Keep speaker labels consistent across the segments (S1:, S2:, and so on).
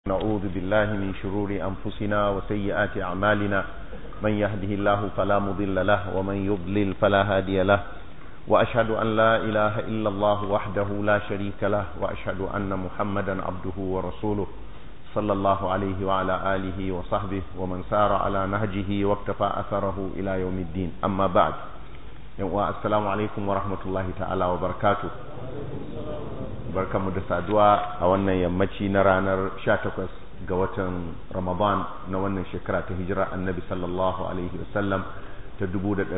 S1: نعوذ بالله من شرور أنفسنا وسيئات أعمالنا من يهده الله فلا مضل له ومن يضلل فلا هادي له وأشهد أن لا إله إلا الله وحده لا شريك له وأشهد أن محمدا عبده ورسوله صلى الله عليه وعلى آله وصحبه ومن سار على نهجه واكتفى أثره إلى يوم الدين أما بعد السلام عليكم ورحمة الله تعالى وبركاته barkamu da saduwa a wannan yammaci na ranar 18 ga watan Ramadan na wannan shekara ta hijira annabi sallallahu alaihi wasallam ta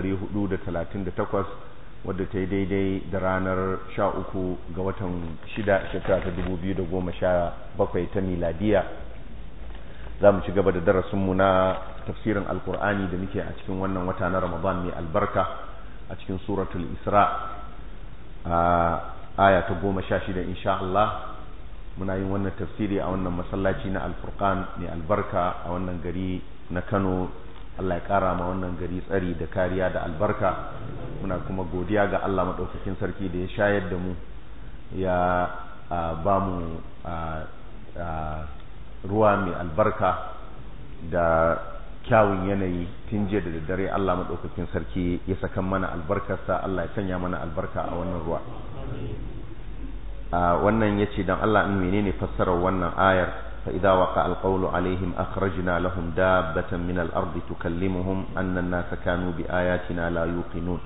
S1: 1438 wadda ta yi daidai da ranar 13 ga watan 6 shekara ta 2017 ta miladiya za mu ci gaba da darasinmu na tafsirin alkur'ani da muke a cikin wannan wata na Ramadan mai albarka a cikin suratul isra aya ta goma sha shida insha Allah muna yin wannan tafsiri a wannan masallaci na alfurqan mai albarka a wannan gari na Kano Allah ya kara ma wannan gari tsari da kariya da albarka muna kuma godiya ga Allah madaukakin sarki da ya shayar da mu ya ba mu ruwa mai albarka da kyawun yanayi tun jiya da daddare Allah madaukakin sarki ya saka mana albarkarsa Allah ya sanya mana albarka a wannan ruwa wannan ya ce don Allah in menene fassarar wannan ayar fa idza waqa alqawlu alaihim akhrajna lahum dabbatan min al-ardi tukallimuhum anna an-nasa kanu bi ayatina la yuqinun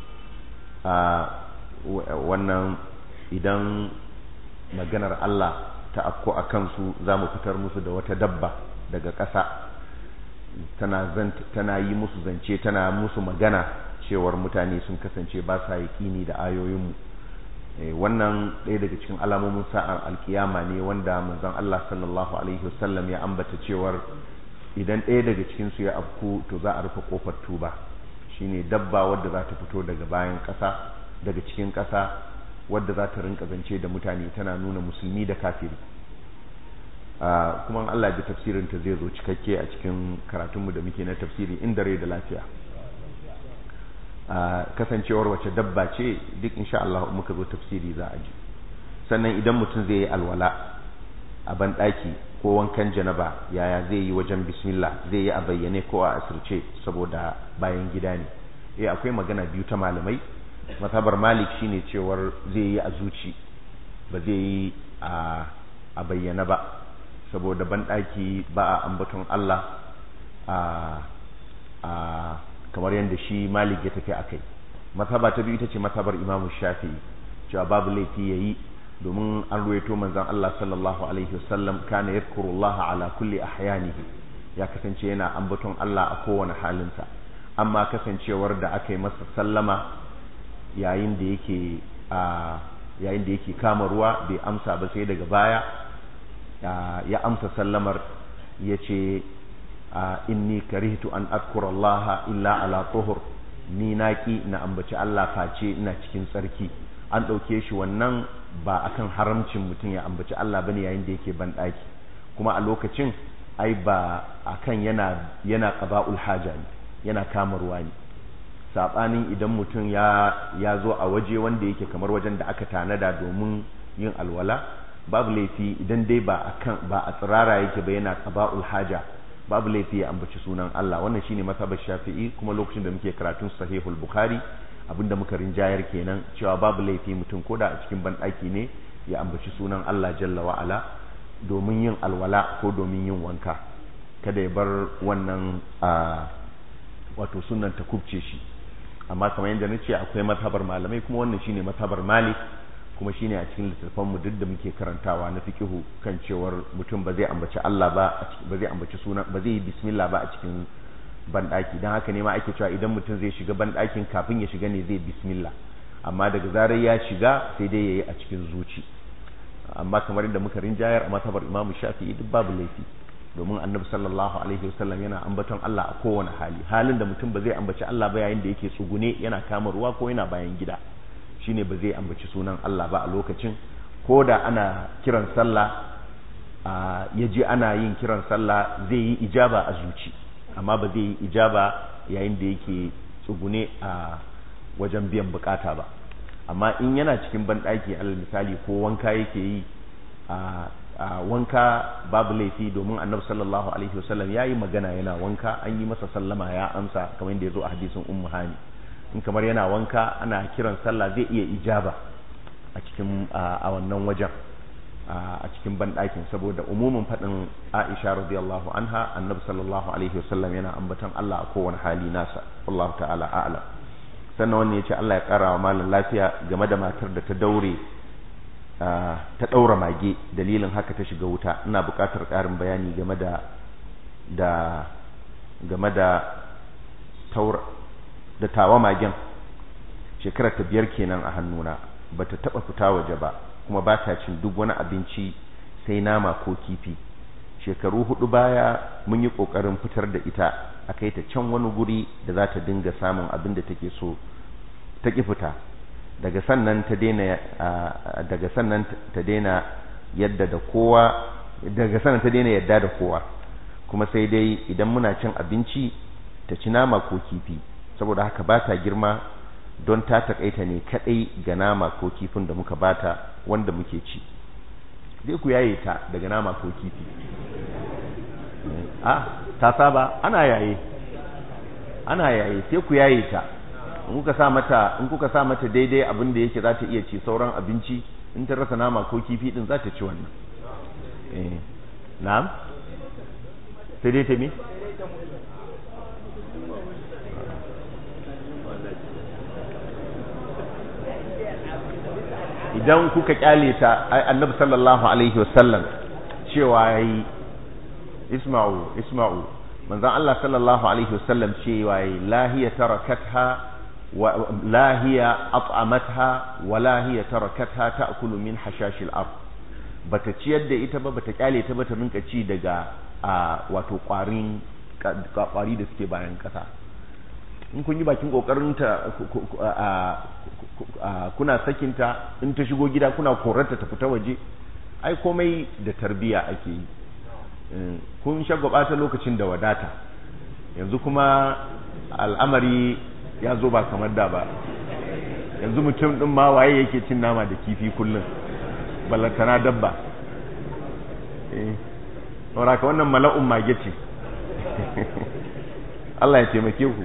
S1: wannan idan maganar Allah ta afko a kansu za mu fitar musu da wata dabba daga ƙasa tana tana yi musu zance tana musu magana cewar mutane sun kasance ba sa yaƙini da ayoyinmu wannan ɗaya daga cikin alamomin sa'ar alkiyama ne wanda manzon Allah sallallahu alaihi wasallam ya ambata cewar idan ɗaya daga cikin su ya afku to za a rufe kofar tuba shine dabba wadda za ta fito daga bayan ƙasa daga cikin ƙasa wadda za ta rinka zance da mutane tana nuna musulmi da kafiri kuma Allah ji tafsirin ta zai zo cikakke a cikin karatunmu da muke na tafsiri inda rai da lafiya kasancewar wace dabba ce duk insha Allah muka zo tafsiri za a ji sannan idan mutum zai yi alwala a banɗaki ko wankan janaba yaya zai yi wajen bismillah zai yi a bayyane ko a asirce saboda bayan gida ne eh akwai magana biyu ta malamai matabar malik shine cewar zai yi a zuci ba zai yi a bayyana ba saboda banɗaki ba a ambaton Allah a kamar yadda shi malik ya tafi a kai mazhaba ta biyu ita ce mazhabar imamu shafi'i cewa babu laifi yayi domin an ruwaito manzon Allah sallallahu alaihi wasallam kana yadhkurullah ala kulli ahyanihi ya kasance yana ambaton Allah a kowane halinsa amma kasancewar da aka yi masa sallama yayin da yake a yayin da yake kama ruwa bai amsa ba sai daga baya ya amsa sallamar ya ce inni karihtu an adkura Allah illa ala tuhur ni naki na ambaci Allah face ina cikin tsarki an ɗauke shi wannan ba akan haramcin mutum ya ambaci Allah bane yayin da yake ban ɗaki kuma a lokacin ai ba akan yana yana qada'ul haja ne yana kama ruwa ne sabanin idan mutum ya ya zo a waje wanda yake kamar wajen da aka tanada domin yin alwala babu laifi idan dai ba akan ba a tsirara yake ba yana qada'ul haja babu laifi ya ambaci sunan Allah wannan shine mazhabar Shafi'i kuma lokacin da muke karatun Sahihul Bukhari abinda muka rinjayar kenan cewa babu laifi mutum koda a cikin banɗaki ne ya ambaci sunan Allah jalla wa ala domin yin alwala ko domin yin wanka kada ya bar wannan wato sunan ta kubce shi amma kamar yadda na ce akwai mazhabar malamai kuma wannan shine mazhabar Malik kuma shine a cikin littattafan mu duk da muke karantawa na fiqihu kan cewar mutum ba zai ambaci Allah ba ba zai ambaci sunan ba zai yi bismillah ba a cikin banɗaki dan haka ne ma ake cewa idan mutum zai shiga banɗakin kafin ya shiga ne zai bismillah amma daga zarar ya shiga sai dai yayi a cikin zuci amma kamar inda muka rinjayar a matabar Imam Shafi'i duk babu laifi domin Annabi sallallahu alaihi wasallam yana ambaton Allah a kowane hali halin da mutum ba zai ambaci Allah ba yayin da yake tsugune yana kama ruwa ko yana bayan gida shine ba zai ambaci sunan Allah ba a lokacin ko da ana kiran sallah ya ji ana yin kiran sallah zai yi ijaba a zuci amma ba zai yi ijaba yayin da yake tsugune a wajen biyan bukata ba amma in yana cikin banɗaki alal misali ko wanka yake yi a wanka babu laifi domin annabi sallallahu alaihi wasallam ya yi magana yana wanka an yi masa sallama ya amsa kamar yadda ya zo a hadisin ummu hani in kamar yana wanka ana kiran sallah zai iya ijaba a cikin a wannan wajen a cikin banɗakin saboda umumin faɗin aisha radiyallahu anha annabi sallallahu alaihi wasallam yana ambatan Allah a kowane hali nasa wallahu ta'ala a'lam sannan wannan ya ce Allah ya ƙara wa malam lafiya game da matar da ta daure ta ɗaura mage dalilin haka ta shiga wuta ina buƙatar ƙarin bayani game da da game da taura da tawa magen shekarar ta biyar kenan a hannuna ba ta taɓa fita waje ba kuma ba ta cin duk wani abinci sai nama ko kifi shekaru hudu baya mun yi ƙoƙarin fitar da ita a kai ta can wani guri da za ta dinga samun abin da take so ta ƙi fita daga sannan ta daina daga sannan ta daina yadda da kowa daga sannan ta daina yadda da kowa kuma sai dai idan muna cin abinci ta ci nama ko kifi saboda haka ba ta girma don ta takaita ne kadai ga nama ko kifin da muka bata wanda muke ci zai ku yaye ta daga nama ko kifi a ta saba ana yaye ana yaye sai ku yaye ta in kuka sa mata in kuka sa mata daidai abin da yake za ta iya ci sauran abinci in ta rasa nama ko kifi din za ta ci wannan eh na'am sai dai ta mi idan kuka kyale ta annabi sallallahu alaihi wasallam cewa yayi isma'u isma'u manzon Allah sallallahu alaihi wasallam cewa yayi lahiya tarakatha wa lahiya at'amatha wa lahiya tarakatha ta'kulu min hashashil ard bata ciyar da ita ba bata kyale ta ba ta rinka ci daga wato kwarin kwari da suke bayan kasa in kun yi bakin kokarin ta kuna sakinta in ta shigo gida kuna korarta ta fita waje ai komai da tarbiya ake yi kun shagwaba ta lokacin da wadata yanzu kuma al'amari ya zo ba kamar da ba yanzu mutum din ma waye yake cin nama da kifi kullum ballantana dabba eh ka wannan mala'un mage ce Allah ya taimake ku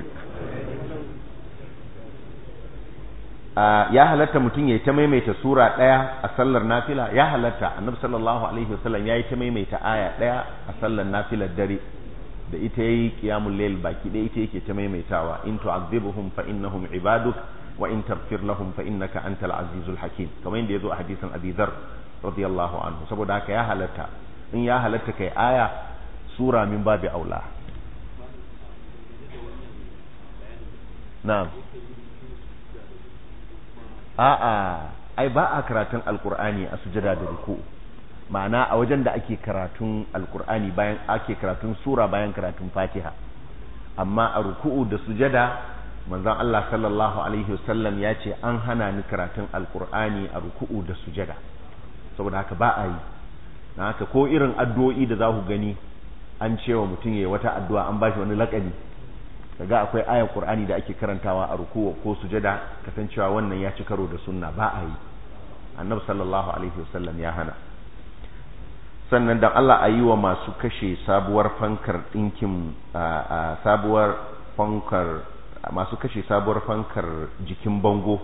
S1: ya halatta mutum ya yi ta maimaita sura ɗaya a sallar nafila ya halatta annabi sallallahu alaihi wasallam ya yi ta maimaita aya ɗaya a sallar nafilar dare da ita yayi qiyamul layl baki ɗaya ita yake ta maimaitawa in tu'adhibuhum fa innahum ibaduk wa in taghfir lahum fa innaka antal azizul hakim kamar yadda yazo a hadisin Abi Dharr radiyallahu anhu saboda haka ya halatta in ya halatta kai aya sura min babi aula na'am a'a ai ba a karatun alkur'ani a sujada da ruku ma'ana a wajen da ake karatun alkur'ani bayan ake karatun sura bayan karatun fatiha amma a ruku'u da sujada manzon Allah sallallahu alaihi wasallam ya ce an hana ni karatun alkur'ani a ruku'u da sujada saboda haka ba a yi na haka ko irin addu'o'i da za ku gani an cewa mutum ya wata addu'a an ba shi wani laƙani kaga akwai ayar qur'ani da ake karantawa a ruku'u ko sujada kasancewa wannan ya ci karo da sunna ba a yi annabi sallallahu alaihi wasallam ya hana sannan dan Allah a yi wa masu kashe sabuwar fankar ɗinkin sabuwar fankar masu kashe sabuwar fankar jikin bango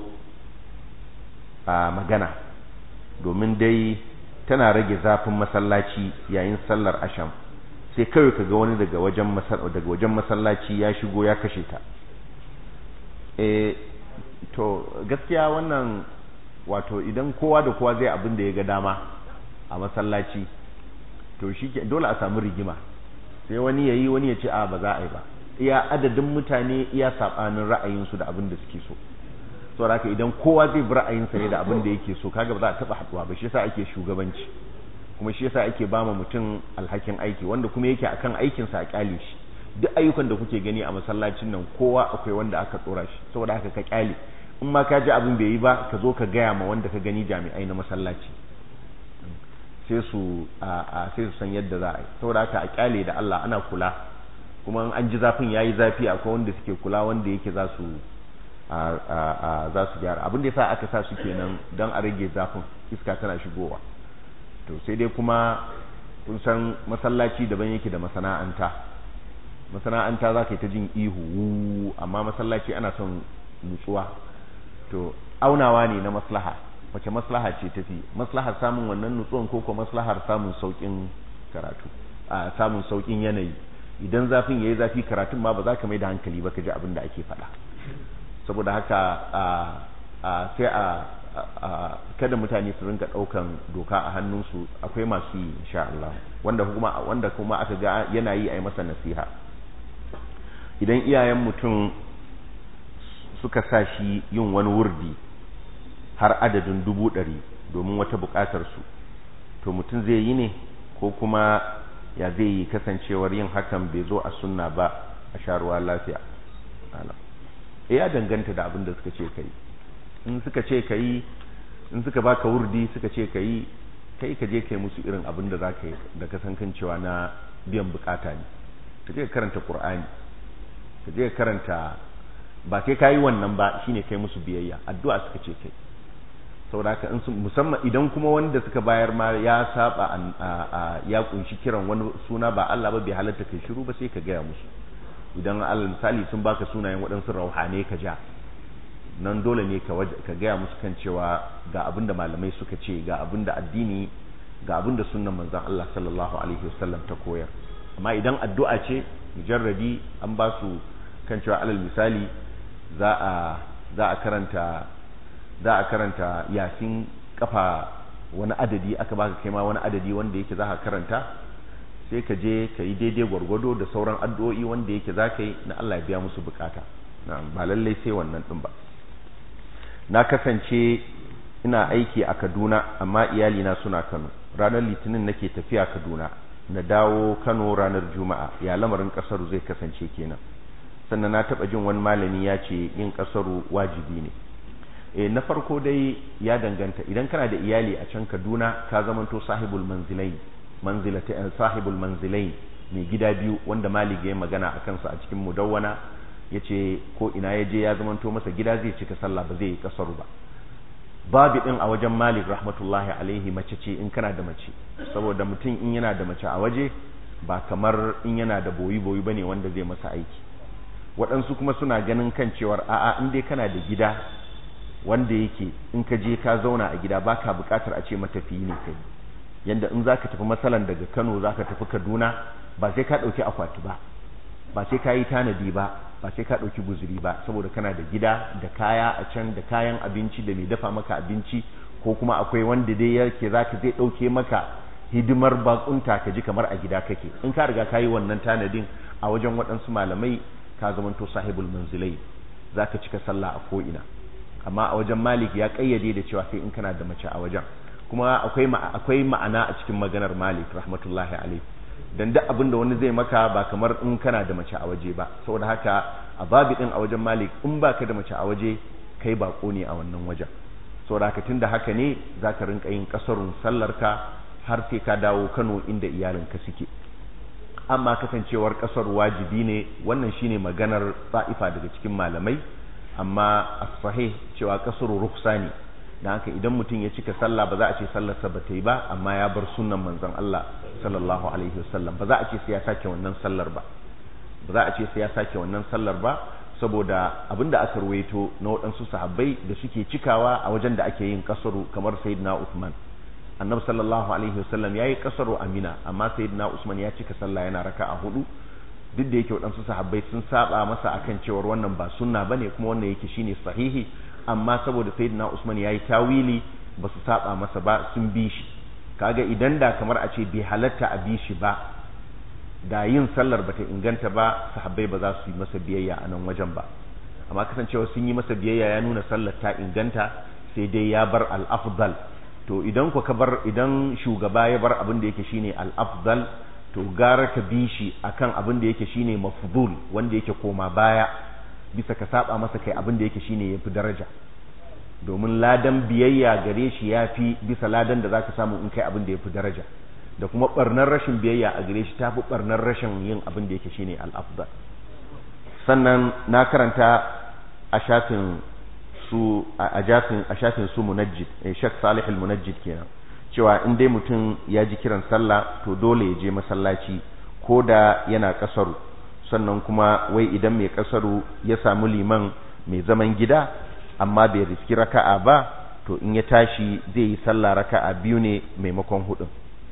S1: a magana domin dai tana rage zafin masallaci yayin sallar asham sai kawai ka ga wani daga wajen daga wajen masallaci ya shigo ya kashe ta eh to gaskiya wannan wato idan kowa da kowa zai abin da ya ga dama a masallaci to shi dole a samu rigima sai wani ya yi wani ya ce a ba za a yi ba iya adadin mutane iya saɓanin ra'ayinsu da abin da suke so so haka idan kowa zai bi ra'ayinsa ne da abin da yake so kaga ba za a taɓa haɗuwa ba shi yasa ake shugabanci kuma shi yasa ake ba mutum alhakin aiki wanda kuma yake akan aikinsa a kyale shi duk ayyukan da kuke gani a masallacin nan kowa akwai wanda aka tsora shi saboda haka ka kyale in ma ka ji abin bai yi ba ka zo ka gaya ma wanda ka gani jami'ai na masallaci sai su a sai su san yadda za a yi saboda haka a kyale da Allah ana kula kuma an ji zafin yayi zafi akwai wanda suke kula wanda yake za su za su gyara abin da yasa aka sa su kenan don a rage zafin iska tana shigowa to sai dai kuma kun san masallaci daban yake da masana'anta masana'anta za ka yi ta jin ihu amma masallaci ana son nutsuwa to aunawa ne na maslaha wace maslaha ce tafi maslahar samun wannan nutsuwan ko kuma maslahar samun saukin karatu a samun saukin yanayi idan zafin yayi zafi karatun ma ba za ka mai da hankali ba ka ji abin da ake faɗa saboda haka sai a kada mutane su rinka ɗaukan doka a hannunsu akwai masu yi insha Allah wanda kuma wanda kuma aka ga yana yi a yi masa nasiha idan iyayen mutum suka sa shi yin wani wurdi har adadin dubu ɗari domin wata buƙatarsu to mutum zai yi ne ko kuma ya zai yi kasancewar yin hakan bai zo a sunna ba a sharuwa lafiya e ya danganta da abin da suka ce kai in suka ce kai in suka baka wurdi suka ce kai kai ka je kai musu irin abin da zaka yi da kasankan cewa na biyan bukata ne ka je ka karanta qur'ani ka je ka karanta ba sai kayi wannan ba shine kai musu biyayya addu'a suka ce kai saboda haka in musamman idan kuma wanda suka bayar ma ya saba ya kunshi kiran wani suna ba Allah ba bai halatta kai shiru ba sai ka gaya musu idan alal misali sun baka sunayen waɗansu rauhane ka ja nan dole ne ka gaya musu kan cewa ga abin da malamai suka ce ga abin da addini ga abin da sunnan manzon Allah sallallahu alaihi wasallam ta koyar amma idan addu'a ce mujarradi an ba su kan cewa alal misali za a za a karanta za a karanta yasin kafa wani adadi aka baka kai ma wani adadi wanda yake za ka karanta sai ka je ka yi daidai gwargwado da sauran addu'o'i wanda yake za ka yi na Allah ya biya musu bukata ba lallai sai wannan din ba na kasance ina aiki a Kaduna amma iyalina suna Kano ranar litinin nake tafiya Kaduna na dawo Kano ranar Juma'a ya lamarin kasaru zai kasance kenan sannan na taba jin wani malami ya ce yin kasaru wajibi ne e na farko dai ya danganta idan kana da iyali a can Kaduna ka zamanto sahibul manzilai manzilata sahibul manzilai mai gida biyu wanda Malik ya magana a kansa a cikin mudawwana yace ko ina ya je ya zamanto masa gida zai cika sallah ba zai yi kasaru ba babu din a wajen Malik rahmatullahi alaihi mace ce in kana da mace saboda mutum in yana da mace a waje ba kamar in yana da boyi boyi bane wanda zai masa aiki waɗansu kuma suna ganin kan cewar a'a in dai kana da gida wanda yake in ka je ka zauna a gida baka buƙatar a ce matafiyi ne kai yanda in zaka tafi masalan daga Kano zaka tafi Kaduna ba sai ka ɗauki akwati ba ba sai ka yi tanadi ba ba sai ka ɗauki guzuri ba saboda kana da gida da kaya a can da kayan abinci da mai dafa maka abinci ko kuma akwai wanda dai yake zaka zai ɗauke maka hidimar bakunta ka ji kamar a gida kake in ka riga ka yi wannan tanadin a wajen waɗansu malamai ka zamanto sahibul manzilai zaka cika sallah a ko'ina amma a wajen malik ya kayyade da cewa sai in kana da mace a wajen kuma akwai akwai ma'ana a cikin maganar malik rahmatullahi alaihi dan duk abin da wani zai maka ba kamar in kana da mace a waje ba saboda haka a babi din a wajen malik in baka da mace a waje kai bako ne a wannan wajen saboda haka tunda haka ne zaka rinka yin kasarun sallarka har sai ka dawo Kano inda iyalinka suke amma kasancewar kasar wajibi ne wannan shine maganar ta'ifa daga cikin malamai amma as-sahih cewa kasru rukhsa ne dan haka idan mutum ya cika sallah ba za a ce sallar sa bata yi ba amma ya bar sunnan manzon Allah sallallahu alaihi wasallam ba za a ce sai ya sake wannan sallar ba ba za a ce sai ya sake wannan sallar ba saboda abinda aka ruwaito na waɗansu sahabbai da suke cikawa a wajen da ake yin kasaru kamar sayyidina Uthman annabi sallallahu alaihi wasallam yayi kasaru amina amma sayyidina Usman ya cika sallah yana raka'a hudu duk da yake waɗansu sahabbai sun saba masa akan cewar wannan ba sunna bane kuma wannan yake shine sahihi amma saboda sayyidina Usman yayi tawili ba su saba masa ba sun bi shi kaga idan da kamar a ce bai halatta a bi shi ba da yin sallar bata inganta ba sahabbai ba za su yi masa biyayya a nan wajen ba amma kasancewa sun yi masa biyayya ya nuna sallar ta inganta sai dai ya bar al-afdal to idan ku ka bar idan shugaba ya bar abin da yake shine al-afdal to gara ka bi shi akan abin da yake shine mafdul wanda yake koma baya bisa ka saba masa kai abin da yake shine yafi daraja domin ladan biyayya gare shi yafi bisa ladan da zaka samu in kai abin da yafi daraja da kuma barnar rashin biyayya a gare shi tafi barnar rashin yin abin da yake shine al-afdal sannan na karanta a shafin su a shafin a shafin su munajjid Sheikh Salih al-Munajjid kenan cewa in dai mutum ya ji kiran sallah to dole ya je masallaci ko da yana kasaru sannan kuma wai idan mai kasaru ya samu liman mai zaman gida amma bai riski raka'a ba to in ya tashi zai yi sallah raka'a biyu ne maimakon hudun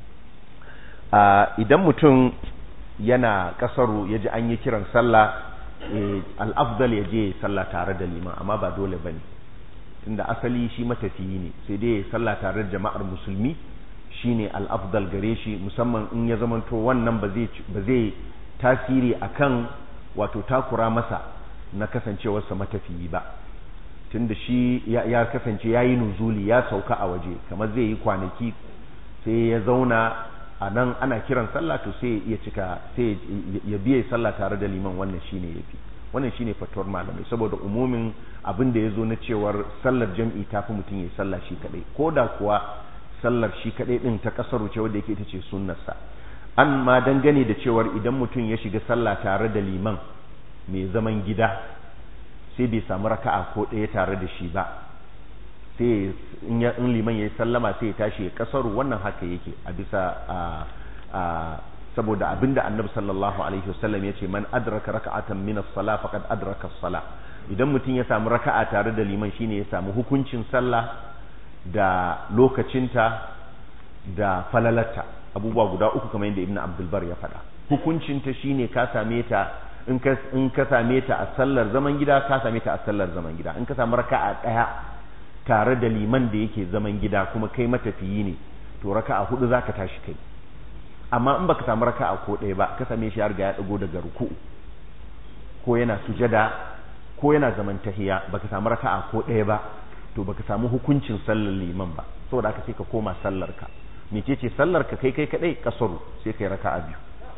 S1: idan mutum yana kasaru ya ji an yi kiran sallah al'afdal ya je sallah tare da liman amma ba dole ba ne inda asali shi matafiyi ne sai dai ya sallah tare da jama'ar musulmi shine al'afdal gare shi musamman in ya zamanto wannan ba zai tasiri akan wato takura masa na kasancewarsa matafiyi ba tunda shi ya kasance ya yi nuzuli ya sauka a waje kamar zai yi kwanaki sai ya zauna a nan ana kiran sallah to sai ya cika sai ya biye sallah tare da liman wannan shine yafi wannan shine fatuwar malamai saboda umumin abin da ya zo na cewar sallar jam'i ta fi mutum ya yi sallah shi kadai ko da kuwa sallar shi kadai din ta kasaru ce wadda yake ita ce sunnarsa an ma dangane da cewar idan mutum ya shiga sallah tare da liman mai zaman gida sai bai samu raka'a ko ɗaya tare da shi ba sai in liman ya yi sallama sai ya tashi ya kasaru wannan haka yake a bisa saboda abinda annabi sallallahu alaihi wasallam ya ce man adraka raka'atan min as-sala faqad adraka as-sala idan mutum ya samu raka'a tare da liman shine ya samu hukuncin sallah da lokacinta da falalarta abubuwa guda uku kamar yadda ibnu abdul bar ya faɗa hukuncinta shine ka same ta in ka in ka same ta a sallar zaman gida ka same ta a sallar zaman gida in ka samu raka'a daya tare da liman da yake zaman gida kuma kai matafiyi ne to raka'a hudu zaka tashi kai amma in baka samu raka'a ko ɗaya ba ka same shi ya riga ya dago daga ruku'u ko yana sujada ko yana zaman tahiya baka samu raka'a ko ɗaya ba to baka samu hukuncin sallar liman ba saboda haka sai ka koma sallar ka mecece sallar ka kai kai kadai kasaru sai kai raka'a biyu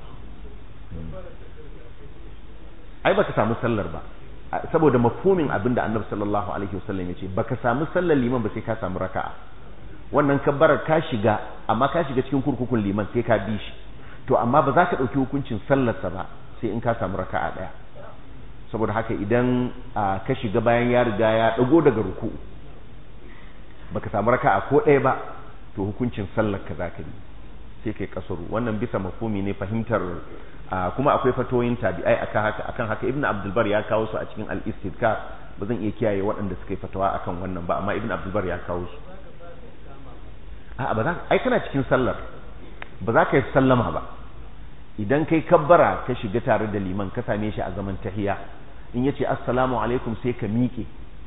S1: ai baka samu sallar ba saboda mafhumin abinda annabi sallallahu alaihi wasallam ya ce baka samu sallar liman ba sai ka samu raka'a wannan kabbarar ka shiga amma ka shiga cikin kurkukun liman sai ka bi shi to amma ba za ka ɗauki hukuncin sallarsa ba sai in ka samu raka'a ɗaya saboda haka idan ka shiga bayan ya riga ya ɗago daga ruku'u baka samu raka'a ko ɗaya ba to hukuncin sallar ka za ka yi sai kai kasaru wannan bisa mafhumi ne fahimtar kuma akwai fatoyin tabi'ai akan haka akan haka ibnu abdulbar ya kawo su a cikin al-istidkar ba zan iya kiyaye waɗanda suka yi fatawa akan wannan ba amma ibnu abdulbar ya kawo su a'a ba za ai kana cikin sallar ba za ka yi sallama ba idan kai kabbara ka shiga tare da liman ka same shi a zaman tahiya in yace assalamu alaikum sai ka miƙe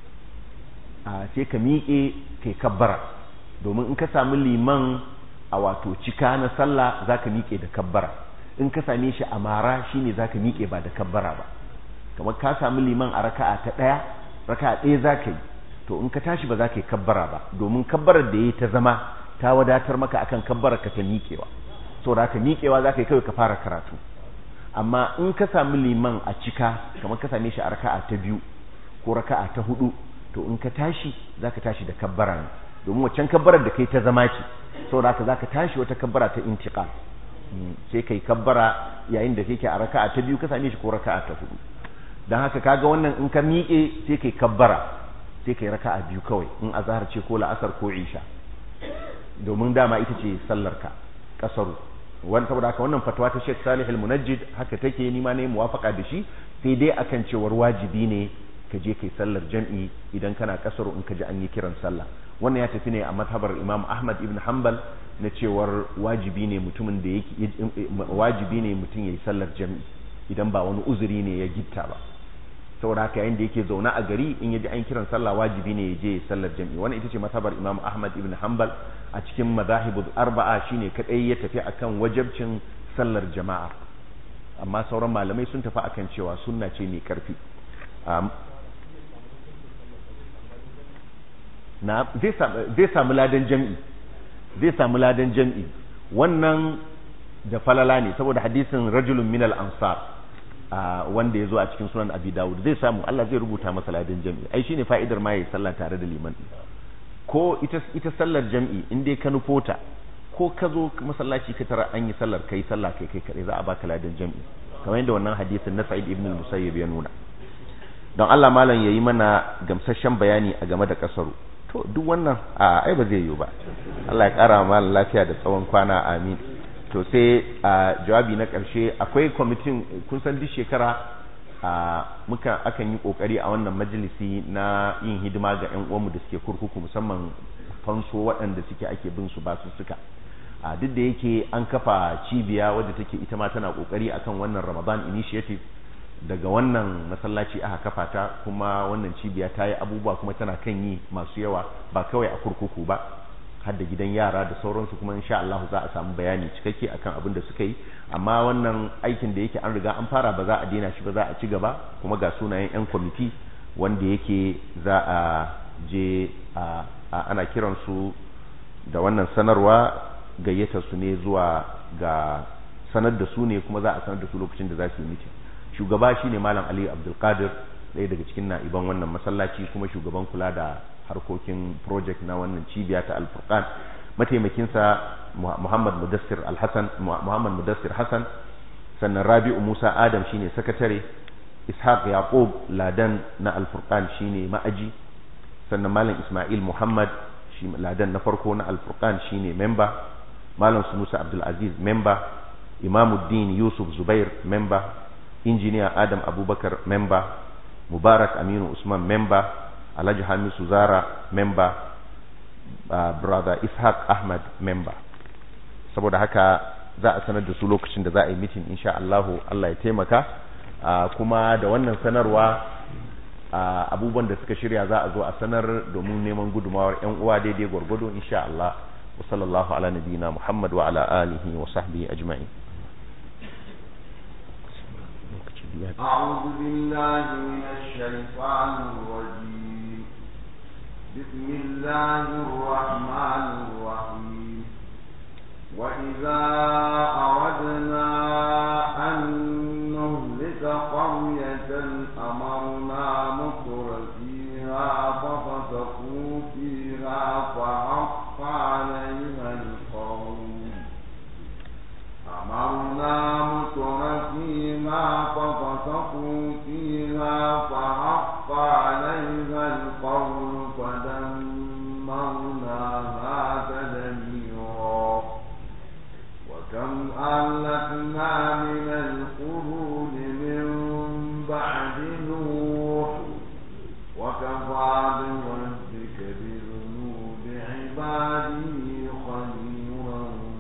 S1: sai ka miƙe kai kabbara domin in ka sami liman a wato cika na sallah za ka miƙe da kabbara in ka same shi a mara shine za ka miƙe ba da kabbara ba kamar ka sami liman a raka'a ta ɗaya raka'a ɗaya za ka yi to in ka tashi ba za ka yi kabbara ba domin kabbarar da ya ta zama ta wadatar maka akan kabbarar ka ta miƙewa so da ka miƙewa za ka yi kawai ka fara karatu amma in ka sami liman a cika kamar ka same shi a raka'a ta biyu ko raka'a ta hudu to in ka tashi za ka tashi da kabbara ne domin waccan kabbarar da kai ta zama ce saboda haka za ka tashi wata kabbara ta intiqal sai kai kabbara yayin da kake a raka'a ta biyu ka same shi ko raka'a ta hudu dan haka kaga wannan in ka miƙe sai kai kabbara sai kai raka'a biyu kawai in azhar ce ko la'asar ko isha domin dama ita ce sallar ka kasaru wani saboda haka wannan fatawa ta Sheikh Salih al-Munajjid haka take ni ma ne muwafaka da shi sai dai akan cewar wajibi ne ka je kai sallar jam'i idan kana kasaru in ka ji an yi kiran sallah wannan ya tafi ne a mazhabar Imam Ahmad ibn Hanbal na cewar wajibi ne mutumin da yake wajibi ne mutum yayi sallar jam'i idan ba wani uzuri ne ya gitta ba saboda haka yayin da yake zaune a gari in yaji an kiran sallah wajibi ne ya je sallar jam'i wannan ita ce mazhabar Imam Ahmad ibn Hanbal a cikin madahibul arba'a shine kadai ya tafi akan wajibcin sallar jama'a amma sauran malamai sun tafi akan cewa sunna ce mai karfi na zai samu ladan jam'i zai samu ladan jam'i wannan da falala ne saboda hadisin rajulun minal ansar wanda ya zo a cikin sunan abi dawud zai samu Allah zai rubuta masa ladan jam'i ai shine fa'idar ma yayi sallah tare da liman ko ita ita sallar jam'i in dai ka nufo ta ko ka zo masallaci ka tara an yi sallar kai sallah kai kai kadai za a baka ladan jam'i kamar yadda wannan hadisin na Sa'id ibn al-Musayyib ya nuna don Allah malam yayi mana gamsasshen bayani a game da kasaru to to duk wannan a ai ba zai yiwu ba Allah ya kara ma lafiya da tsawon kwana amin to sai a jawabi na karshe akwai kwamitin kun san duk shekara a muka akan yi kokari a wannan majalisi na yin hidima ga ƴan uwanmu da suke kurkuku musamman fanso waɗanda suke ake bin su basu suka a duk da yake an kafa cibiya wadda take ita ma tana kokari akan wannan Ramadan initiative daga wannan masallaci aka kafa ta kuma wannan cibiya ta yi abubuwa kuma tana kan yi masu yawa ba kawai a kurkuku ba har da gidan yara da sauransu kuma insha Allah za a samu bayani cikakke akan abin da suka yi amma wannan aikin da yake an riga an fara ba za a daina shi ba za a ci gaba kuma ga sunayen yan kwamiti wanda yake za a je a ana kiransu da wannan sanarwa gayyatar su ne zuwa ga sanar da su ne kuma za a sanar da su lokacin da za su yi mitin shugaba shine malam ali abdulkadir ɗaya daga cikin na'iban wannan masallaci kuma shugaban kula da harkokin project na wannan cibiya ta alfurqan mataimakinsa muhammad mudassir alhassan muhammad mudassir hassan sannan rabi'u musa adam shine sakatare ishaq yaqub ladan na alfurqan shine ma'aji sannan malam isma'il muhammad shi ladan na farko na alfurqan shine member malam sunusa abdul aziz member imamuddin yusuf zubair member injiniya adam abubakar member mubarak aminu usman member alhaji hamisu zara member uh, brother ishaq ahmad member saboda haka za a sanar da su lokacin da za a yi mitin insha Allahu Allah ya taimaka uh, kuma da wannan sanarwa uh, abubuwan da suka shirya za a zo a sanar domin neman gudumawar yan uwa daidai gwargwado insha Allah wa sallallahu ala nabiyina Muhammad wa ala alihi wa sahbihi ajma'in
S2: أعوذ بالله من الشيطان الرجيم بسم الله الرحمن الرحيم وإذا أردنا أن نهلك قرية أمرنا مطر فيها ففسقوا فيها فحق عليها القول أمرنا مطر فيها ففسقوا فيها فحق عليها القول فدمرناها تدميرا وكم أهلكنا من القرون من بعد نوح وكفى بربك بذنوب عباده خبيرا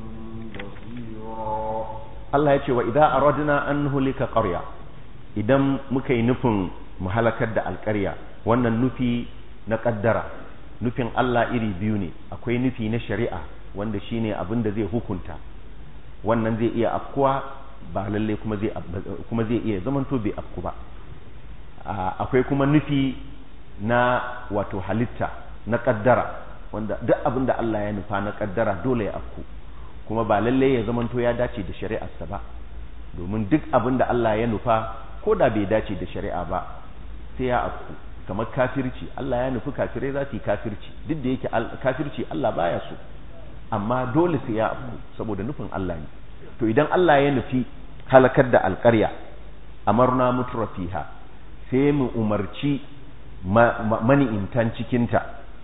S2: بصيرا
S1: Allah ya ce wa idan aradna an nuhlika qarya idan muka yi nufin mu halakar da alƙarya wannan nufi na kaddara nufin Allah iri biyu ne akwai nufi na shari'a wanda shine abin da zai hukunta wannan zai iya afkuwa ba lalle kuma zai kuma zai iya zamanto bai afku ba akwai kuma nufi na wato halitta na kaddara wanda duk abin da Allah ya nufa na kaddara dole ya afku kuma ba lalle ya zamanto ya dace da shari'arsa ba domin duk abin da Allah ya nufa ko da bai dace da shari'a ba sai ya afku kamar kafirci Allah ya nufi kafirai za su yi kafirci duk da yake kafirci Allah baya so amma dole sai ya afku saboda nufin Allah ne to idan Allah ya nufi halakar da alƙarya amarna mutrafiha sai mu umarci mani'intan cikinta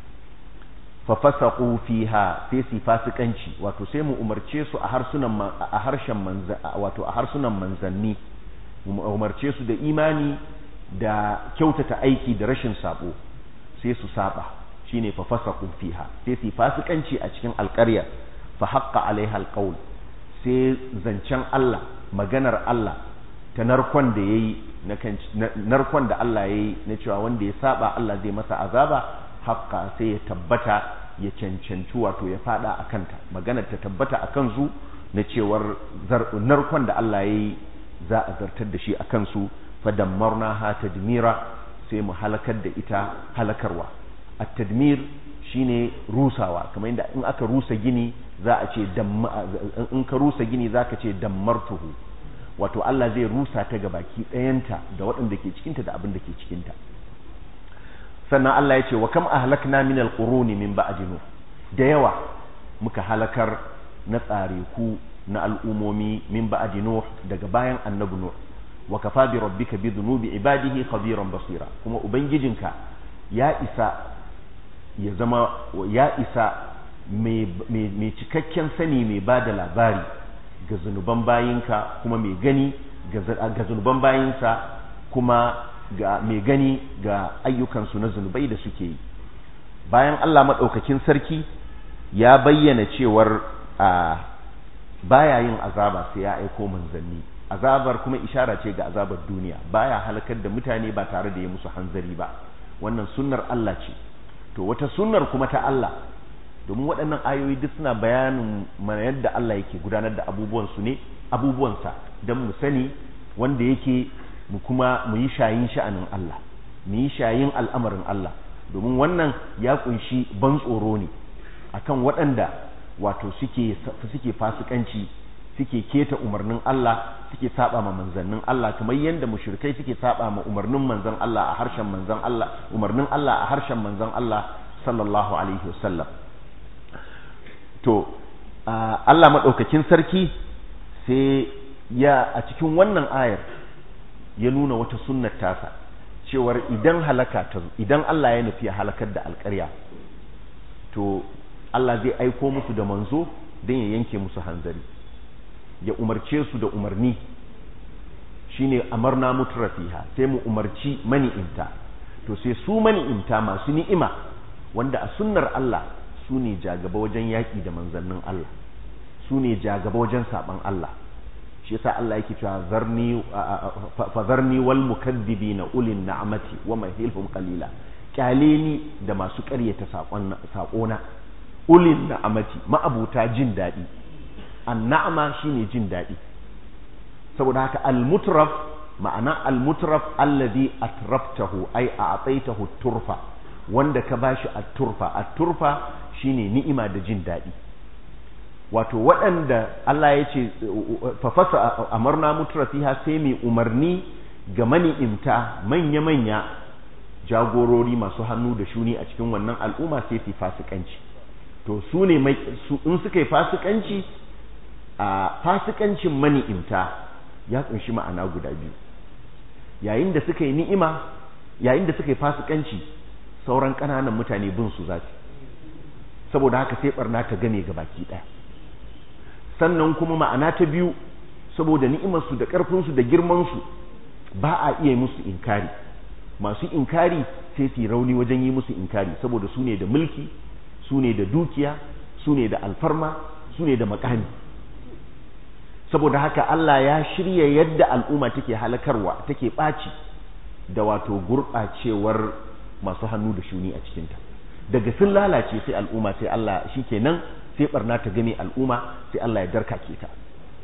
S1: fa fasaqu fiha sai su fasikanci wato sai mu umarce su a harsunan a harshen manza wato a harsunan manzanni mu umarce su da imani da kyautata aiki da rashin sabo sai su saba shine fa fasaqu fiha sai su fasikanci a cikin alƙarya fa haqqa alaiha alqaul sai zancen Allah maganar Allah ta narkon da yayi na narkon da Allah yayi na cewa wanda ya saba Allah zai masa azaba haqqa sai ya tabbata ya cancanci wato ya fada a kanta maganar ta tabbata a kansu na cewar narkon da Allah yayi za a zartar da shi a kansu fadammarna ha tadmira sai mu halakar da ita halakarwa at-tadmir shine rusawa kamar inda in aka rusa gini za a ce in ka rusa gini zaka ce dammartuhu wato Allah zai rusa ta ga baki ɗayanta da waɗanda ke cikinta da abin da ke cikinta sannan Allah ya ce wa kam ahlakna min alquruni min ba'di nuh da yawa muka halakar na tsareku na al'umomi min ba'di nuh daga bayan annabi nuh wa kafa bi rabbika bi dhunubi ibadihi khabiran basira kuma ubangijinka ya isa ya zama ya isa mai cikakken sani mai ba da labari ga zunuban bayinka kuma mai gani ga zunuban bayinsa kuma ga mai gani ga ayyukansu na zunubai da suke yi bayan Allah maɗaukakin sarki ya bayyana cewar a baya yin azaba sai ya aiko manzanni azabar kuma ishara ce ga azabar duniya baya halakar da mutane ba tare da ya musu hanzari ba wannan sunnar Allah ce to wata sunnar kuma ta Allah domin waɗannan ayoyi duk suna bayanin mana yadda Allah yake gudanar da abubuwansu ne abubuwansa don mu sani wanda yake mu kuma mu yi shayin sha'anin Allah mu yi shayin al'amarin Allah domin wannan ya kunshi ban tsoro ne akan waɗanda wato suke suke fasikanci suke keta umarnin Allah suke saba ma manzannin Allah kamar yadda mushrikai suke saba ma umarnin manzon Allah a harshen manzon Allah umarnin Allah a harshen manzon Allah sallallahu alaihi wasallam to Allah madaukakin sarki sai ya a cikin wannan ayar ya nuna wata sunnar tasa cewar idan halaka ta idan Allah ya nufi halakar da alƙarya to Allah zai aiko musu da manzo don ya yanke musu hanzari ya umarce su da umarni shine amarna mutrafiha sai mu umarci mani'imta to sai su mani'imta masu ni'ima wanda a sunnar Allah su ne jagaba wajen yaƙi da manzannin Allah su ne jagaba wajen saban Allah shi yasa Allah yake cewa zarni fazarni wal mukaddibina ulin na'amati wa mahilhum qalila kyale ni da masu ƙaryata saƙon saƙona ulin na'amati ma'abuta jin daɗi an na'ama shine jin daɗi saboda haka al-mutraf ma'ana al-mutraf alladhi atraftahu ay a'taitahu turfa wanda ka bashi at-turfa at-turfa shine ni'ima da jin daɗi wato waɗanda Allah ya ce fafasa amarna mutrafiha sai mai umarni ga mani'imta manya-manya jagorori masu hannu da shuni a cikin wannan al'umma sai su fasikanci to su ne in suka yi fasikanci a fasikancin mani'imta ya kunshi ma'ana guda biyu yayin da suka yi ni'ima yayin da suka yi fasikanci sauran ƙananan mutane bin su za saboda haka sai barna ta game ga baki ɗaya sannan kuma ma'ana ta biyu saboda ni'imarsu da ƙarfinsu da girmansu ba a iya musu inkari masu inkari sai su yi rauni wajen yi musu inkari saboda su ne da mulki su ne da dukiya su ne da alfarma su ne da makami saboda haka Allah ya shirya yadda al'umma take halakarwa take ɓaci da wato gurɓacewar masu hannu da shuni a cikinta daga sun lalace sai al'umma sai Allah shi kenan sai barna ta gane al'umma sai Allah ya darkake ta